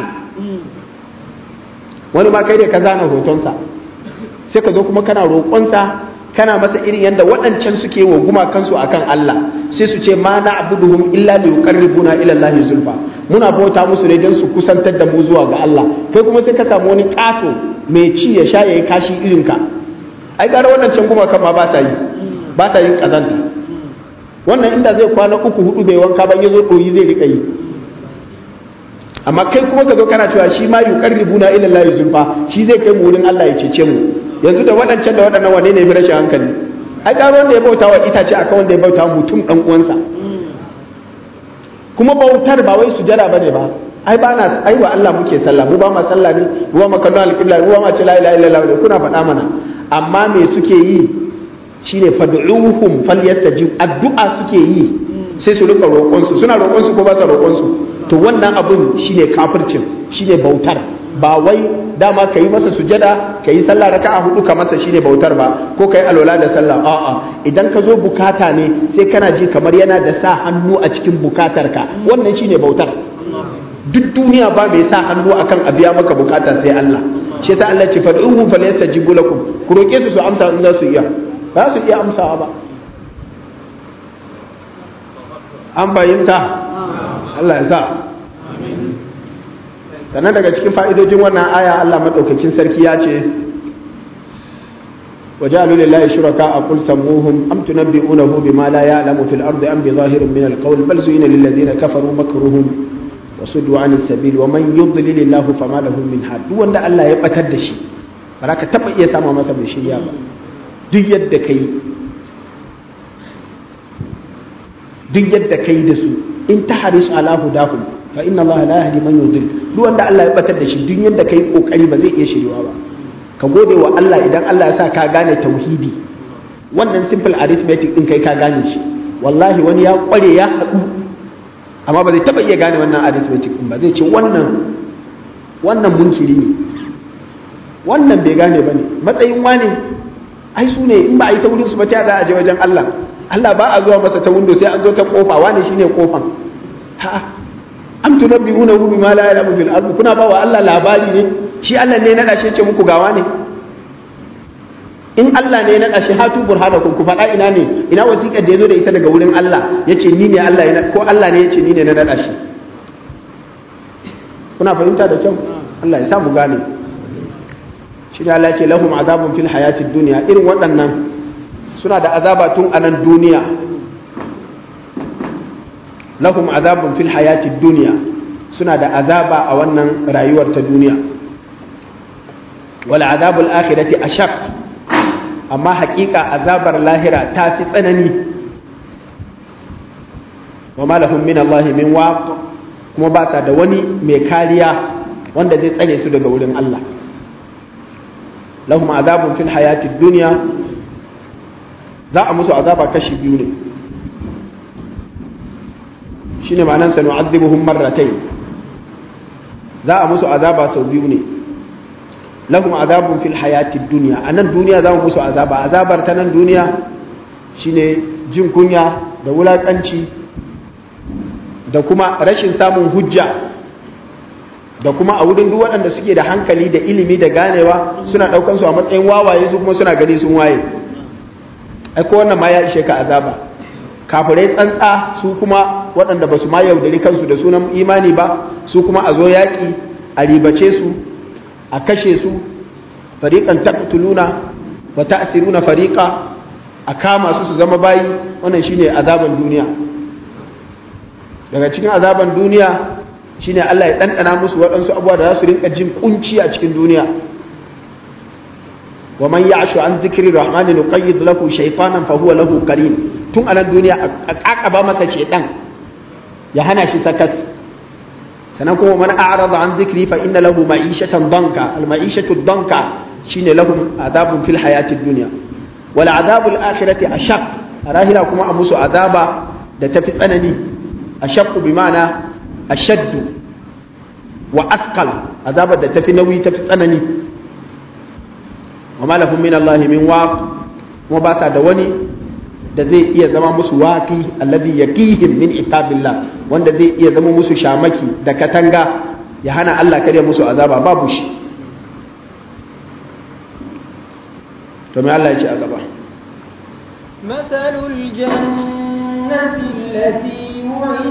wani ma kai da ka zana hotonsa sai ka zo kuma kana roƙonsa kana masa irin yadda waɗancan suke wa gumakansu akan Allah sai su ce ma na abuduhum illa li yuqarribuna ila Allah zulfa muna bauta musu ne don su kusantar da mu zuwa ga Allah kai kuma sai ka samu wani kato mai ci ya sha yayi kashi irin ka ai gara waɗancan gumakan ma ba sa yi ba sa yin kazanta wannan inda zai kwana uku hudu bai wanka ban yazo doyi zai rika yi amma kai kuma ka zo kana cewa shi ma yuqarribuna ila Allah zulfa shi zai kai mu wurin Allah ya cece mu yanzu da waɗancan da waɗannan wane ne fi rashin hankali ai ƙaro wanda ya bauta wa itace akan wanda ya bauta wa mutum ɗan uwansa kuma bautar ba wai sujada bane ba ai ba na ai wa Allah muke sallah mu ba ma sallah ne mu ba ma kallon alƙibla mu ba ma ce la ilaha illallah ne kuna faɗa mana amma me suke yi shine fad'uhum falyastajib addu'a suke yi sai su rika roƙon su suna roƙon su ko ba su roƙon su to wannan abun shine kafircin shine bautar ba wai dama ka yi masa sujada ka yi sallah raka a hudu ka masa shine bautar ba ko ka yi alwala da sallah a'a idan ka zo bukata ne sai kana ji kamar yana da sa hannu a cikin bukatar ka wannan shine bautar duk duniya ba mai sa hannu akan a biya maka bukata sai Allah shi yasa Allah ce fad'uhu falyastajibu lakum ku roke su su amsa in za su iya ba su iya amsawa ba an bayyanta Allah ya sa sannan daga cikin fa'idojin wannan aya Allah maɗaukakin sarki ya ce waje alulillahi shuraka a kul samuhum am tunabbi'unahu bima la ya'lamu fil ardi am bi zahirin min alqawl bal zuyina lil ladina kafaru makruhum wa suddu anis sabil wa man yudlil illahu fama lahu min had duk wanda Allah ya batar da shi ba ka taba iya sama masa mai shirya ba duk yadda kai duk yadda kai da su in tahris ala hudahum fa inna Allah la yahdi man yudil duk wanda Allah ya batar da shi duk yanda kai kokari ba zai iya shiriwa ba ka gode wa Allah idan Allah ya sa ka gane tauhidi wannan simple arithmetic din kai ka gane shi wallahi wani ya kware ya haɗu amma ba zai taba iya gane wannan arithmetic din ba zai ce wannan wannan munkiri ne wannan bai gane bane matsayin wane ai su ne in ba a yi ta wurin su ba ta da a je wajen Allah Allah ba a zuwa masa ta window sai an zo ta kofa wane shine kofan ha am tunabbi'unahu bima la ya'lamu fil ardi kuna ba wa Allah labari ne shi Allah ne na dashe ce muku gawa ne in Allah ne na dashe hatu burhanakum ku faɗa ina ne ina wasiƙar da yazo da ita daga wurin Allah yace ni ne Allah yana ko Allah ne yace ni ne na nada shi kuna fahimta da kyau Allah ya sa mu gane shi ne Allah ya ce lahum azabun fil hayatid dunya irin waɗannan suna da azaba tun a nan duniya lahum azabun fil hayati duniya suna da azaba a wannan rayuwar ta duniya wal azabul akhirati ashaq amma haƙiƙa azabar lahira ta fi tsanani wa ma lahum min Allah min waq kuma ba sa da wani mai kariya wanda zai tsare su daga wurin Allah lahum azabun fil hayati dunya za a musu azaba kashi biyu ne shine ma'anan sa nu'adhibuhum marratayn za a musu azaba sau biyu ne lahum azabun fil hayati dunya anan duniya za mu musu azaba azabar ta nan duniya shine jin kunya da wulakanci da kuma rashin samun hujja da kuma a wurin duk waɗanda suke da hankali da ilimi da ganewa suna ɗaukan su a matsayin wawaye su kuma suna gani sun waye ai ko wannan ma ya ishe ka azaba kafirai tsantsa su kuma waɗanda ba su ma yaudari kansu da sunan imani ba su kuma a zo yaƙi a ribace su a kashe su fariƙan taqtuluna wa ta'siruna fariqa a kama su su zama bayi wannan shine azaban duniya daga cikin azaban duniya shine Allah ya ɗanɗana musu waɗansu abubuwa da za su rinka jin kunci a cikin duniya wa man ya'shu an zikri rahmani nuqayyid lahu shaytanan fa huwa lahu qarin tun anan duniya a kakaba masa shaytan ya hana shi sakat sannan kuma man a'rada an zikri fa inna lahu ma'ishatan danka al ma'ishatu danka shine lahum adabun fil hayatid dunya wal adabul akhirati ashaq a rahira kuma a musu azaba da tafi tsanani ashaqqu bi ma'ana ashaddu wa athqal azabar da tafi nauyi tafi tsanani wa ma lahum min Allah min waq kuma ba sa da wani da zai iya zama musu waqi alladhi yaqihim min iqabillah wanda zai iya zama musu shamaki da katanga ya hana Allah kare musu azaba babu shi to me Allah ya ce a gaba مثل الجنة التي وعد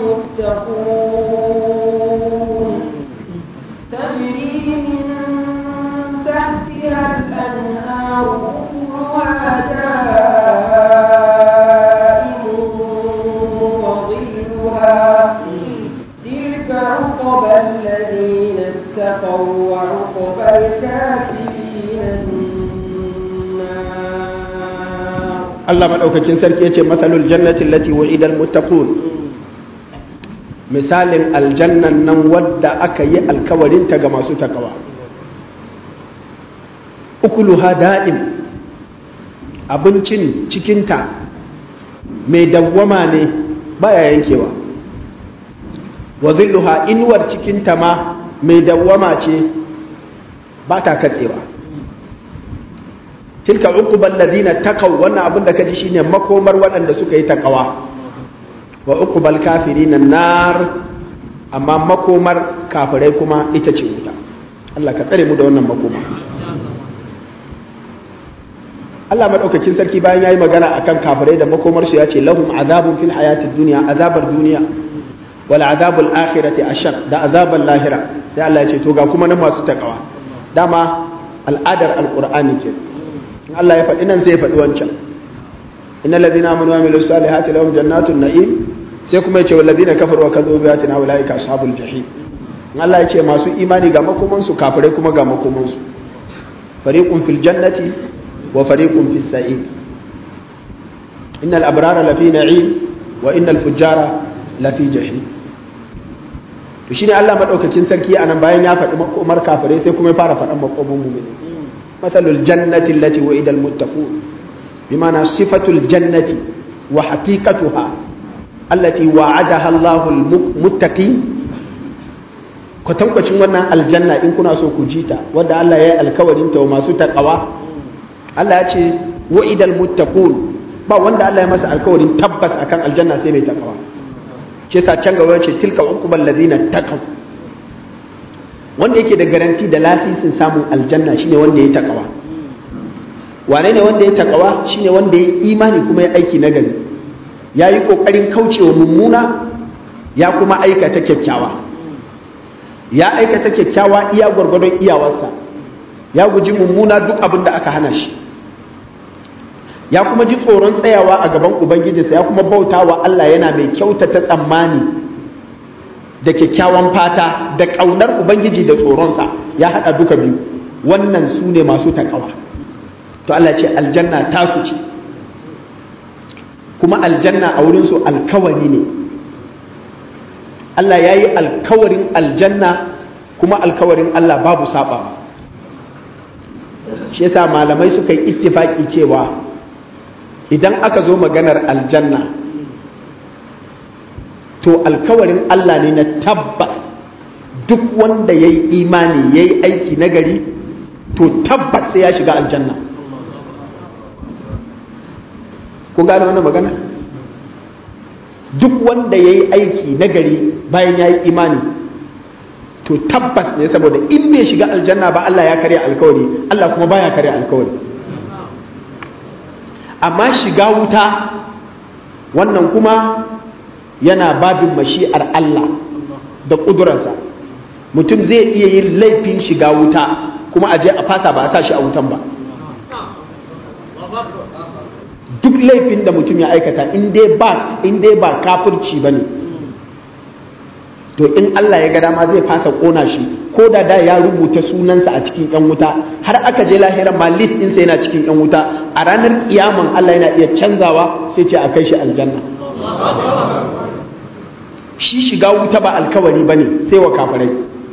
المتقون تجري من تحتها الأنهار أكلها دائم وظلها تلك عقبى الذين اتقوا وعقبى الكافرين النار Allah madaukakin sarki yace masalul jannati allati wa'ida almuttaqun misalin aljannan nan wadda aka yi alkawarinta ga masu takawa ukuluha da'im abincin cikinta mai dawwama ne baya yankewa wa zilluha inuwar cikinta ma mai dawwama ce ba ta katsewa tilka uqbal ladina taqaw wannan abin da kaji shine makomar waɗanda suka yi takawa wa uqbal kafirin nar amma makomar kafirai kuma ita ce wuta Allah ka tsare mu da wannan makoma Allah madaukakin sarki bayan yayi magana akan kafirai da makomar su yace lahum azabun fil hayatid dunya azabar duniya wal azabul akhirati ashaq da azabal lahira sai Allah ya ce to ga kuma na masu takawa dama al'adar alqur'ani ke in Allah ya faɗi nan sai ya faɗi wancan innal ladina amanu wa amilus salihati lahum jannatun na'im sai kuma ya ce wal ladina kafaru wa kadzabu bi ayatina ulaika ashabul jahim in Allah ya ce masu imani ga makoman su kafirai kuma ga makoman su fariqun fil jannati wa fariqun fis sa'id innal abrara lafi na'im wa innal fujjara lafi jahim to shine Allah madaukakin sarki anan bayan ya faɗi makomar kafirai sai kuma ya fara faɗan makoman mu'mini masalul jannati allati wa'ida almuttaqun bimana sifatul jannati wa haqiqatuha allati wa'adaha Allahu almuttaqin kwatankwacin wannan aljanna in kuna so ku jita wanda Allah ya yi alkawarin ta wa masu taqwa Allah ya ce wa'ida almuttaqun ba wanda Allah ya masa alkawarin tabbas akan aljanna sai mai taqwa ce sa can gaba ce tilka uqbal ladina taqaw wanda yake da garanti da lasisin samun aljanna shine wanda ya takawa wane ne wanda ya takawa shine wanda ya imani kuma ya aiki na gari ya yi kokarin kaucewa mummuna ya kuma aikata kyakkyawa ya aikata kyakkyawa iya gwargwadon iyawarsa ya guji mummuna duk abin da aka hana shi ya kuma ji tsoron tsayawa a gaban ubangijinsa ya kuma bauta wa Allah yana mai kyautata tsammani da kyakkyawan fata da ƙaunar ubangiji da tsoronsa ya haɗa duka biyu wannan su ne masu takawa to Allah ce aljanna tasu ce kuma aljanna a wurinsu alkawari ne Allah ya yi alkawarin aljanna kuma alkawarin Allah babu sabawa shi yasa malamai suka yi ittifaki cewa idan aka zo maganar aljanna to alkawarin Allah ne na tabbas duk wanda ya yi imani ya yi aiki nagari to tabbas sai ya shiga aljanna ku gane wannan magana duk wanda ya yi aiki nagari bayan ya yi imani to tabbas ne saboda in bai shiga aljanna ba Allah ya karya alkawari Allah kuma baya karya alkawari amma shiga wuta wannan kuma yana babin mashi'ar Allah da ƙudurarsa mutum zai iya yin laifin shiga wuta kuma a je a fasa ba a sa shi a wutan ba duk laifin da mutum ya aikata in dai ba in dai ba kafirci bane to in Allah ya ga dama zai fasa kona shi ko da da ya rubuta sunansa a cikin yan wuta har aka je lahiran ma list ɗinsa yana cikin yan wuta a ranar kiyaman Allah yana iya canzawa sai ce a kai shi aljanna shi shiga wuta ba alkawari bane sai wa kafirai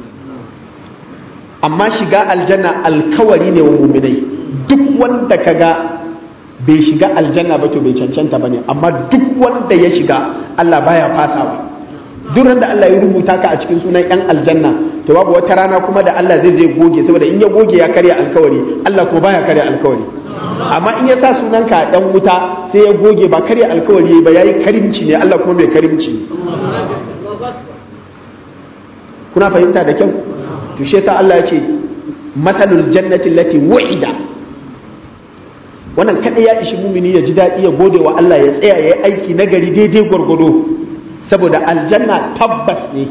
amma shiga aljanna alkawari ne wa muminai duk wanda kaga bai shiga aljanna ba to bai cancanta bane amma duk wanda ya shiga Allah baya fasawa duk da Allah ya rubuta ka a cikin sunan yan aljanna to babu wata rana kuma da Allah zai zai goge saboda in ya goge ya karya alkawari Allah kuma baya karya alkawari amma in ya sa sunanka dan wuta sai ya goge ba karya alkawari ba yayi karimci ne Allah kuma bai karimci kuna fahimta da kyau to shi yasa Allah ya ce masalul jannati allati wu'ida wannan kada ya ishi mumini ya ji daɗi ya gode wa Allah ya tsaya ya yi aiki nagari daidai gwargwado saboda aljanna tabbas ne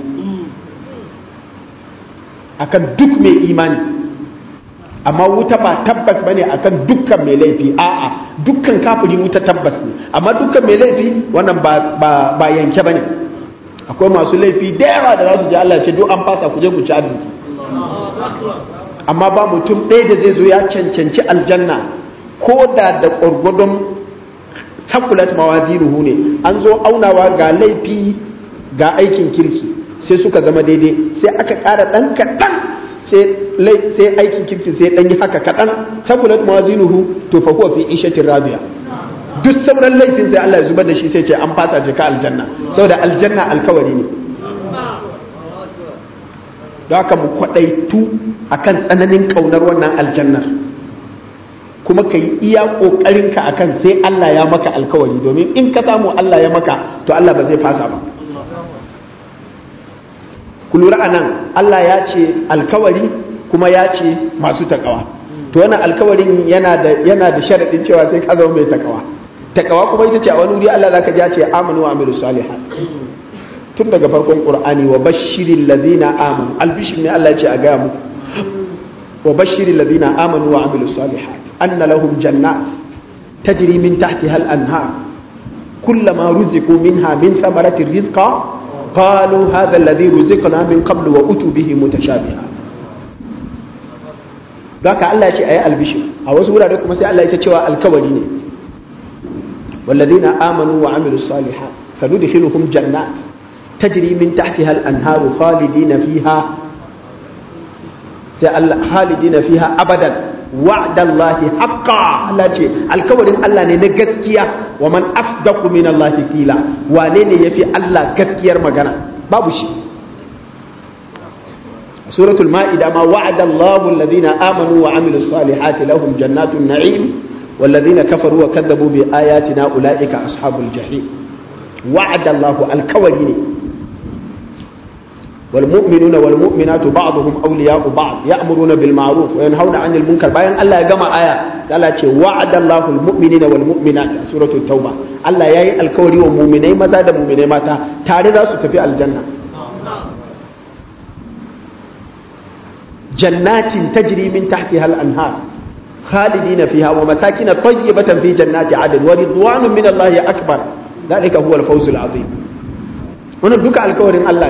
akan duk mai imani amma wuta ba tabbas bane akan dukkan mai laifi a'a dukkan kafiri wuta tabbas ne amma dukkan mai laifi wannan ba ba, ba yanke bane akwai masu laifi da yawa da za su ji Allah ce duk an fasa ku je ku ci arziki amma ba mutum ɗaya da zai zo ya cancanci aljanna ko da da gwargwadon takulat mawazinuhu ne an zo aunawa ga laifi ga aikin kirki sai suka zama daidai sai aka ƙara ɗan kaɗan sai aikin kirki sai ɗan yi haka kaɗan takulat mawazinuhu to fa huwa fi ishatin rabiya duk sauran laifin sai Allah ya zubar da shi sai ce an fasa jika aljanna saboda aljanna alkawari ne don haka mu kwaɗaitu akan tsananin ƙaunar wannan aljannar kuma ka yi iya ƙoƙarinka a kan sai Allah ya maka alkawari domin in ka samu Allah ya maka to Allah ba zai fasa ba ku lura a nan Allah ya ce alkawari kuma ya ce masu takawa to wannan alkawarin yana da yana da sharaɗin cewa sai ka zama mai takawa takawa kuma ita ce a wani wuri Allah zaka ji ya ce amanu wa amilu salihat tun daga farkon qur'ani wa bashiril ladina amanu albishir ne Allah ya ce a gaya muku wa bashiril ladina amanu wa amilu salihat أن لهم جنات تجري من تحتها الأنهار كلما رزقوا منها من ثمرة رزقا قالوا هذا الذي رزقنا من قبل وأتوا به متشابها ذاك الله شيء أي البشر أو سورة لكم سي الله يتشوى الكولين والذين آمنوا وعملوا الصالحات سندخلهم جنات تجري من تحتها الأنهار خالدين فيها خالدين فيها أبدا wa'dallahi haqqa Allah ce alkawarin Allah ne na gaskiya wa man asdaqu min Allah qila wane ne yafi Allah gaskiyar magana babu shi suratul ma'ida ma wa'adallahu alladhina amanu wa amilus salihati lahum jannatun na'im والذين كفروا وكذبوا بآياتنا أولئك أصحاب الجحيم وعد الله الكورين والمؤمنون والمؤمنات بعضهم أولياء بعض يأمرون بالمعروف وينهون عن المنكر باين الله جمع آية قال وعد الله المؤمنين والمؤمنات سورة التوبة الله يأي الكوري ومؤمنين ماذا دا مؤمنين ماتا تاريدا ستفي الجنة جنات تجري من تحتها الأنهار خالدين فيها ومساكن طيبة في جنات عدن ورضوان من الله أكبر ذلك هو الفوز العظيم ونبدك الكوري الله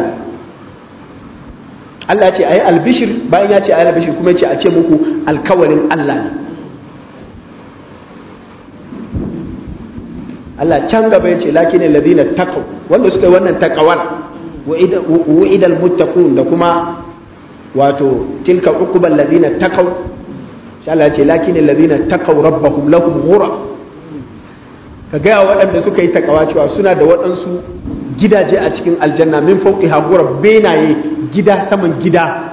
Allah ce a yi albishir bayan ya ce a yi albishir kuma ya ce a ce muku alkawarin Allah ne Allah can gaba ya ce laki ne ladina taqaw wanda suka yi wannan takawar wa'idal muttaqun da kuma wato tilka uqbal ladina taqaw sai Allah ce lakin alladhina taqaw rabbahum lahum ghura ka ga waɗanda suka yi takawa cewa suna da waɗansu gidaje a cikin aljanna min fawqiha ghura benaye gida saman gida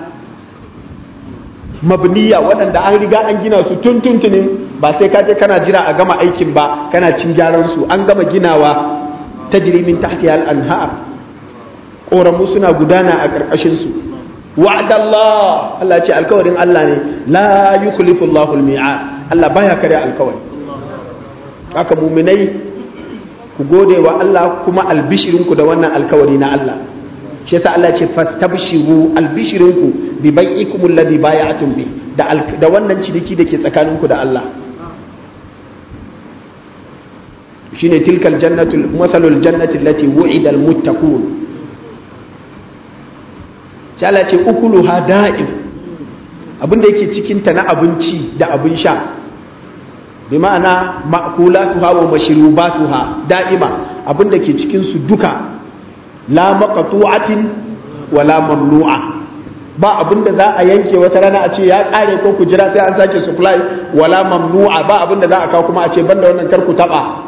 mabniya waɗanda an riga an gina su tun tuntunin ba sai ka je kana jira a gama aikin ba kana cin gyaran su an gama ginawa tajri min tahtiha al-anhar ƙoramu suna gudana a ƙarƙashin su wa'adallah Allah ce alkawarin Allah ne la yukhlifu Allahu al-mi'ad Allah baya kare alkawari haka muminai ku gode wa Allah kuma albishirinku da wannan alkawari na Allah shi yasa Allah ce fastabshiru albishirinku bi bai'ikum alladhi bay'atum bi da da wannan ciniki da ke tsakaninku da Allah shine tilkal jannatu masalul jannati allati wu'ida almuttaqun sai Allah ce ukuluha da'im abinda yake cikin ta na abinci da abin sha bi ma'ana ma'kulatuha wa mashrubatuha da'ima abinda ke cikin su duka la maqtu'atin wa la mamnu'a ba abinda za a yanke wata rana a ce ya kare ko ku jira sai an sake supply wala mamnu'a ba abinda za a kawo kuma a ce banda wannan kar ku taba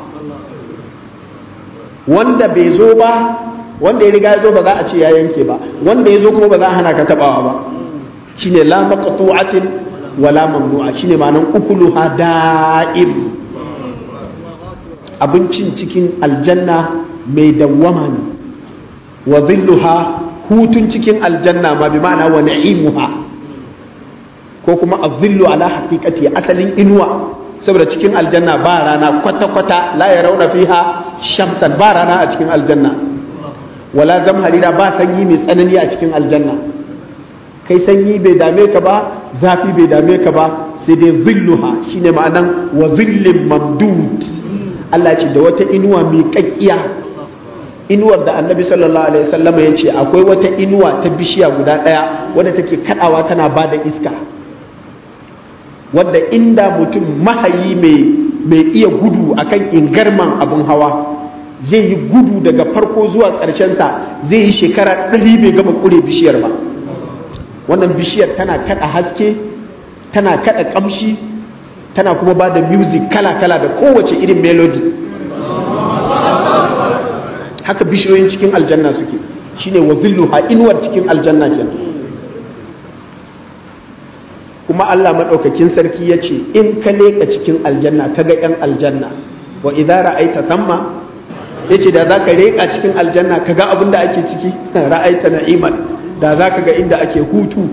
wanda bai zo ba wanda ya riga ya zo ba za a ce ya yanke ba wanda ya zo kuma ba za a hana ka tabawa ba shine la maqtu'atin wala mamnu'a shine ma'anan ukuluha da'im abincin cikin aljanna mai dawwama ne wa dhilluha hutun cikin aljanna ma bi ma'ana wa na'imuha ko kuma azillu ala haqiqati asalin inuwa saboda cikin aljanna ba rana kwata-kwata la ya rauna fiha shamsan ba rana a cikin aljanna wala zamharira ba sanyi mai tsanani a cikin aljanna kai sanyi bai dame ka ba zafi bai dame ka ba sai dai zilluha shine ma'anan wa zillin mamdud Allah ce da wata inuwa mai kakkiya inuwar da annabi sallallahu alaihi wasallam ya ce akwai wata inuwa ta bishiya guda ɗaya wadda take kadawa tana ba da iska wadda inda mutum mahayi mai iya gudu akan ingarman abin hawa zai yi gudu daga farko zuwa sa zai yi shekara ɗari bai gama ƙure bishiyar ba wannan bishiyar tana kada haske tana kada kamshi tana kuma ba da music kala-kala da kowace irin melody haka bishiyoyin cikin aljanna suke shine wa zilluha inuwar cikin aljanna kenan kuma Allah maɗaukakin sarki ya ce in ka leƙa cikin aljanna ka ga 'yan aljanna wa idza ra'aita thamma ya ce da za ka leƙa cikin aljanna ka ga abin da ake ciki ra'aita na'iman da za ka ga inda ake hutu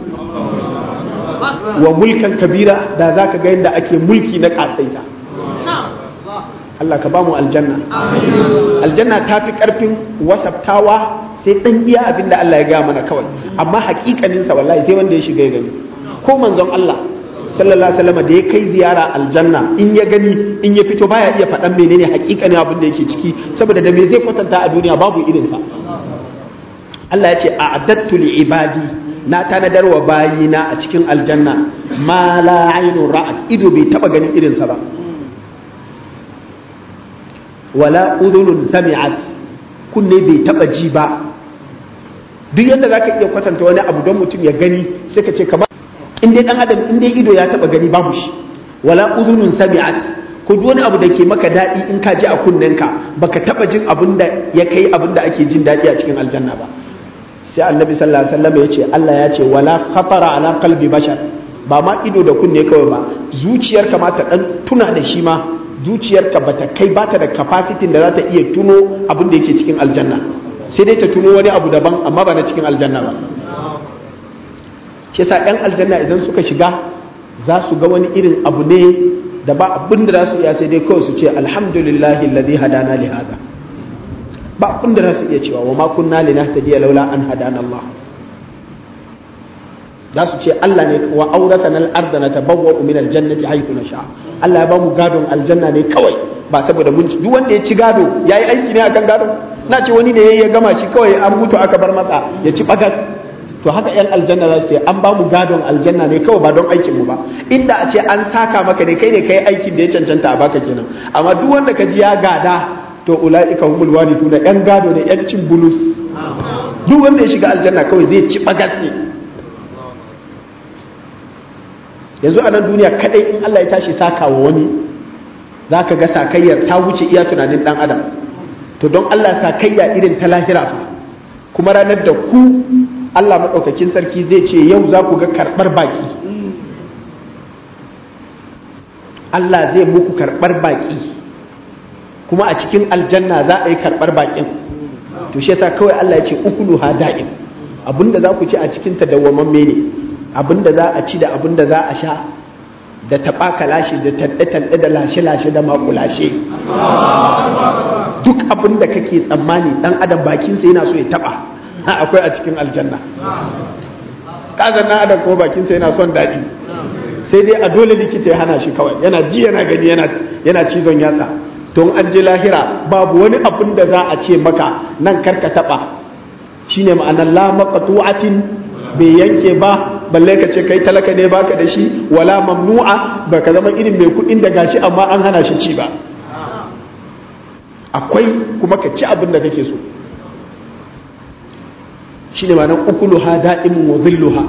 wa mulkan kabira da za ka ga inda ake mulki na ƙasaita Allah ka ba mu aljanna aljanna ta fi ƙarfin wasaftawa sai ɗan iya abin da Allah ya gaya mana kawai amma haƙiƙaninsa wallahi sai wanda ya shiga ya gani ko manzon Allah sallallahu alaihi wasallam da ya kai ziyara aljanna in ya gani in ya fito baya iya faɗan menene hakikanin abin da yake ciki saboda da me zai kwatanta a duniya babu irin sa Allah ya ce a'adattu li ibadi na tanadar wa bayina a cikin aljanna ma la aynun ra'at ido bai taba ganin irin sa ba wala udhunun sami'at kunne bai taba ji ba duk yadda zaka iya kwatanta wani abu don mutum ya gani sai ka ce kamar in dai dan adam in dai ido ya taba gani babu shi wala udhunun sami'at ko duk wani abu da ke maka daɗi in ka ji a kunnenka baka taba jin abin da ya kai abin da ake jin daɗi a cikin aljanna ba sai annabi sallallahu alaihi wasallam ya ce Allah ya ce wala khatara ala qalbi bashar ba ma ido da kunne kawai ba zuciyarka ma ta dan tuna da shi ma zuciyarka bata kai bata da capacity da za ta iya tuno abin da yake cikin aljanna sai dai ta tuno wani abu daban amma ba na cikin aljanna ba shi yasa yan aljanna idan suka shiga za su ga wani irin abu ne da ba abin da za su iya sai dai kawai su ce alhamdulillahi alladhi hadana li hada ba abin da za su iya cewa wa ma kunna linahtadiya laula an hadana Allah za su ce Allah ne wa auratana al-ardha natabawwa'u min al-jannati haythu nasha Allah ya ba mu gadon aljanna ne kawai ba saboda mun duk wanda ya ci gado yayi aiki ne akan gado na ce wani ne ya gama shi kawai an mutu aka bar masa ya ci bagas to haka yan aljanna za su ce an ba mu gadon aljanna ne kawai ba don aikin mu ba inda a ce an saka maka ne kai ne kai aikin da ya cancanta a baka kenan amma duk wanda ka ji ya gada to ulaika humul warithuna yan gado ne yan cin bulus duk wanda ya shiga aljanna kawai zai ci bagas ne yanzu a nan duniya kadai in Allah ya tashi saka wa wani za ka ga sakayyar ta wuce iya tunanin dan adam to don Allah sakayya irin ta lahira fa kuma ranar da ku Allah maɗaukakin sarki zai ce yau za ku ga karɓar baki Allah zai muku karɓar baki kuma a cikin aljanna za a yi karɓar bakin to shi yasa kawai Allah ya ce ukulu ha da'im abinda za ku ci a cikin ta dawwamamme ne abinda za a ci da abinda za a sha da taɓa kalashe da tanɗe-tanɗe da lashe-lashe da makulashe duk abinda kake tsammani ɗan adam bakinsa yana so ya taɓa akwai a cikin aljanna kazan na adam kuma bakinsa yana son daɗi sai dai a dole likita ya hana shi kawai yana ji yana gani yana cizon yatsa to an je lahira babu wani abin da za a ce maka nan karka taba shine ma'anar la maqtu'atin bai yanke ba balle ka ce kai talaka ne baka da shi wala mamnu'a baka zama irin mai kuɗin da gashi amma an hana shi ci ba akwai kuma ka ci abin da kake so shine ma'anar ukuluha da'imun wa dhilluha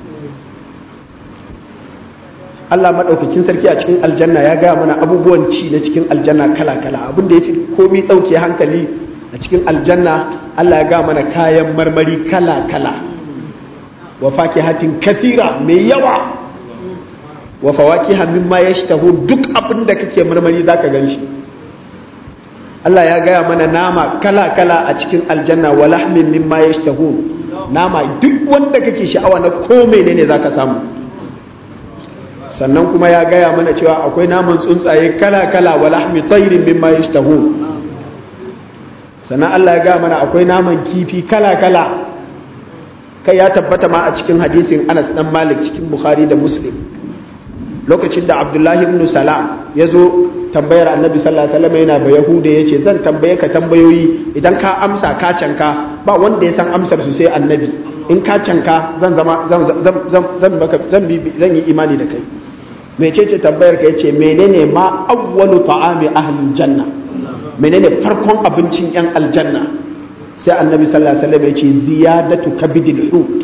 Allah maɗaukakin sarki a cikin aljanna ya gaya mana abubuwan ci na cikin aljanna kala-kala abin da ya fi komi ɗauke hankali a cikin aljanna Allah ya gaya mana kayan marmari kala-kala wa fakihatin kasira mai yawa wa fawakiha mimma yashtahu duk abin da kake marmari zaka gan shi Allah ya gaya mana nama kala-kala a cikin aljanna wa lahmin mimma yashtahu nama duk wanda kake sha'awa na ko menene zaka samu sannan kuma ya gaya mana cewa akwai naman tsuntsaye kala-kala wa lahmi tayrin mimma yashtahun sannan Allah ya gaya mana akwai naman kifi kala-kala kai ya tabbata ma a cikin hadisin Anas dan Malik cikin Bukhari da Muslim lokacin da Abdullahi ibn Salam ya zo tambayar Annabi sallallahu alaihi wasallam yana ba Yahuda yace zan tambaye ka tambayoyi idan ka amsa ka canka ba wanda ya san amsar su sai Annabi in ka canka zan zama zan zan zan zan zan yi imani da kai mecece tambayar ka yace menene ma awwalu ta'ami ahli janna menene farkon abincin yan aljanna sai annabi sallallahu alaihi wasallam yace ziyadatu kabidil hut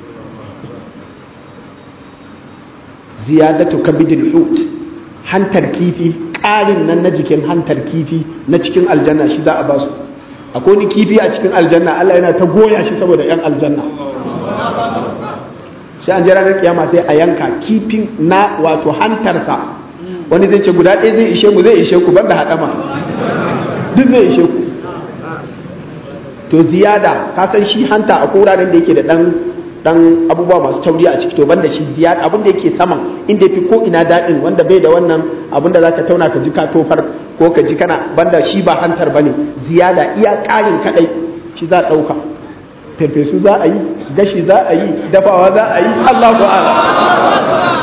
ziyadatu kabidil hut hantar kifi ƙarin nan na jikin hantar kifi na cikin aljanna shi za a basu akwai ni kifi a cikin aljanna Allah yana ta goya shi saboda yan aljanna sai an je ranar kiyama sai a yanka kifin na wato hantarsa wani zai ce guda ɗaya zai ishe mu zai ishe ku banda haɗama duk zai ishe ku to ziyada ka san shi hanta a wuraren da yake da ɗan dan abubuwa masu tauri a ciki to banda shi ziyada abin da yake saman inda yafi ko ina daɗin wanda bai da wannan abin da zaka tauna ka ji ka tofar ko ka ji kana banda shi ba hantar bane ziyada iya ƙarin kadai shi za a ɗauka farfesu za a yi gashi za a yi dafawa za a yi Allahu a'lam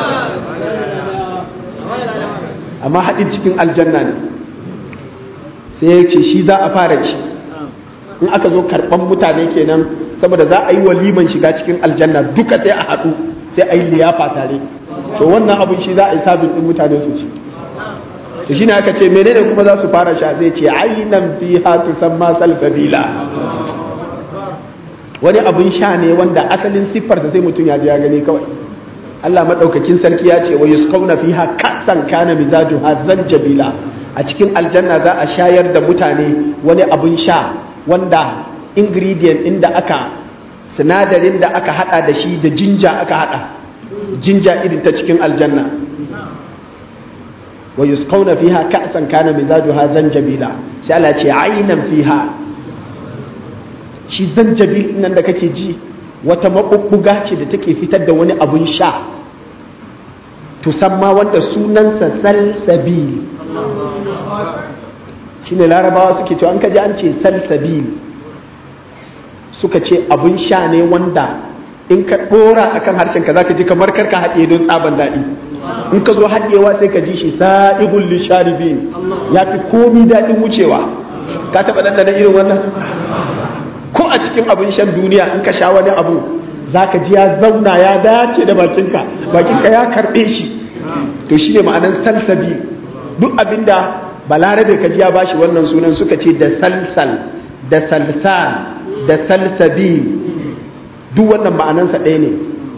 amma haɗin cikin aljanna ne sai ya ce shi za a fara ci in aka zo karɓan mutane kenan saboda za a yi waliman shiga cikin aljanna duka sai a haɗu sai a yi liyafa tare to wannan abin shi za a yi sabin ɗin mutane su ci to shine aka ce menene kuma za su fara sha sai ce ainan fiha tusamma salsabila wani abin sha ne wanda asalin siffarsa sai mutum ya ji ya gani kawai Allah madaukakin sarki ya ce wa yusqawna fiha kasan kana mizajuha zanjabila a cikin aljanna za a shayar da mutane wani abin sha wanda ingredient inda aka sinadarin da aka hada da shi da jinja aka hada jinja irin ta cikin aljanna wa yusqawna fiha ka'san kana mizajuha zanjabila sai Allah ce aynan fiha shi zanjabil nan da kake ji wata mabubbuga ce da take fitar da wani abun sha tusamma wanda sunansa salsabil shine larabawa suke cewa an kaji an ce salsabil suka ce abun sha ne wanda in ka dora akan harshen ka zaka ji kamar karka haɗe don tsaban daɗi in ka zo haɗewa sai ka ji shi sa'ihul lisharibin ya fi komi daɗin wucewa ka taɓa ɗanɗana irin wannan ko a cikin abin shan duniya in ka sha wani abu zaka ji ya zauna ya dace da bakinka bakinka ya karɓe shi to shine ma'anar salsabi duk abinda balarabe ka ji ya bashi wannan sunan suka ce da salsal da salsal da salsabi duk wannan ma'anansa ɗaya ne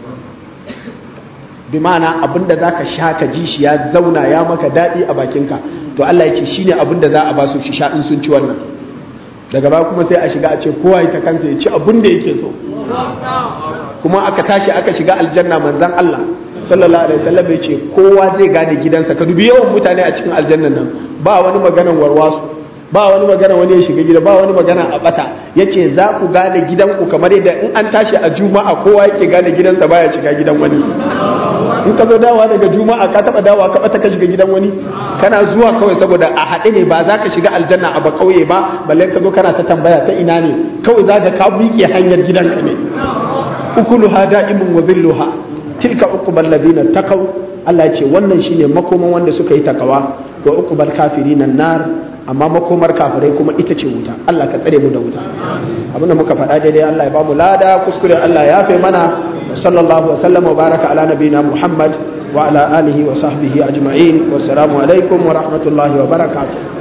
bi ma'ana abinda za ka sha ka ji shi ya zauna ya maka daɗi a bakinka to Allah ya ce shi ne abinda za a ba su shi sha in sun ci wannan daga ba kuma sai a shiga a ce kowa ya ta kansa ya ci abin da yake so kuma aka tashi aka shiga aljanna manzan Allah sallallahu alaihi wasallam ya ce kowa zai gane gidansa ka dubi yawan mutane a cikin aljannan nan ba wani maganan warwasu ba wani magana wani ya shiga gida ba wani magana a bata yace za ku gane gidanku kamar yadda in an tashi a juma'a kowa yake gane gidansa baya shiga gidan wani in ka zo dawa daga juma'a ka taba dawa ka bata ka shiga gidan wani kana zuwa kawai saboda a haɗe ne ba za ka shiga aljanna a ba kauye ba balle ka zo kana ta tambaya ta ina ne kawai za ka ka miƙe hanyar gidanka ne ukuluha da'imun wa zilluha tilka uqbal ladina taqaw Allah ya ce wannan shine makoman wanda suka yi takawa wa uqbal kafirin nar amma makomar kafirai kuma ita ce wuta Allah ka tsare mu da wuta abinda muka faɗa daidai Allah ya ba mu lada kuskure Allah ya fe mana sallallahu wa sallama wa baraka ala nabina Muhammad wa ala alihi wa sahbihi ajma'in wassalamu alaikum wa rahmatullahi wa barakatuh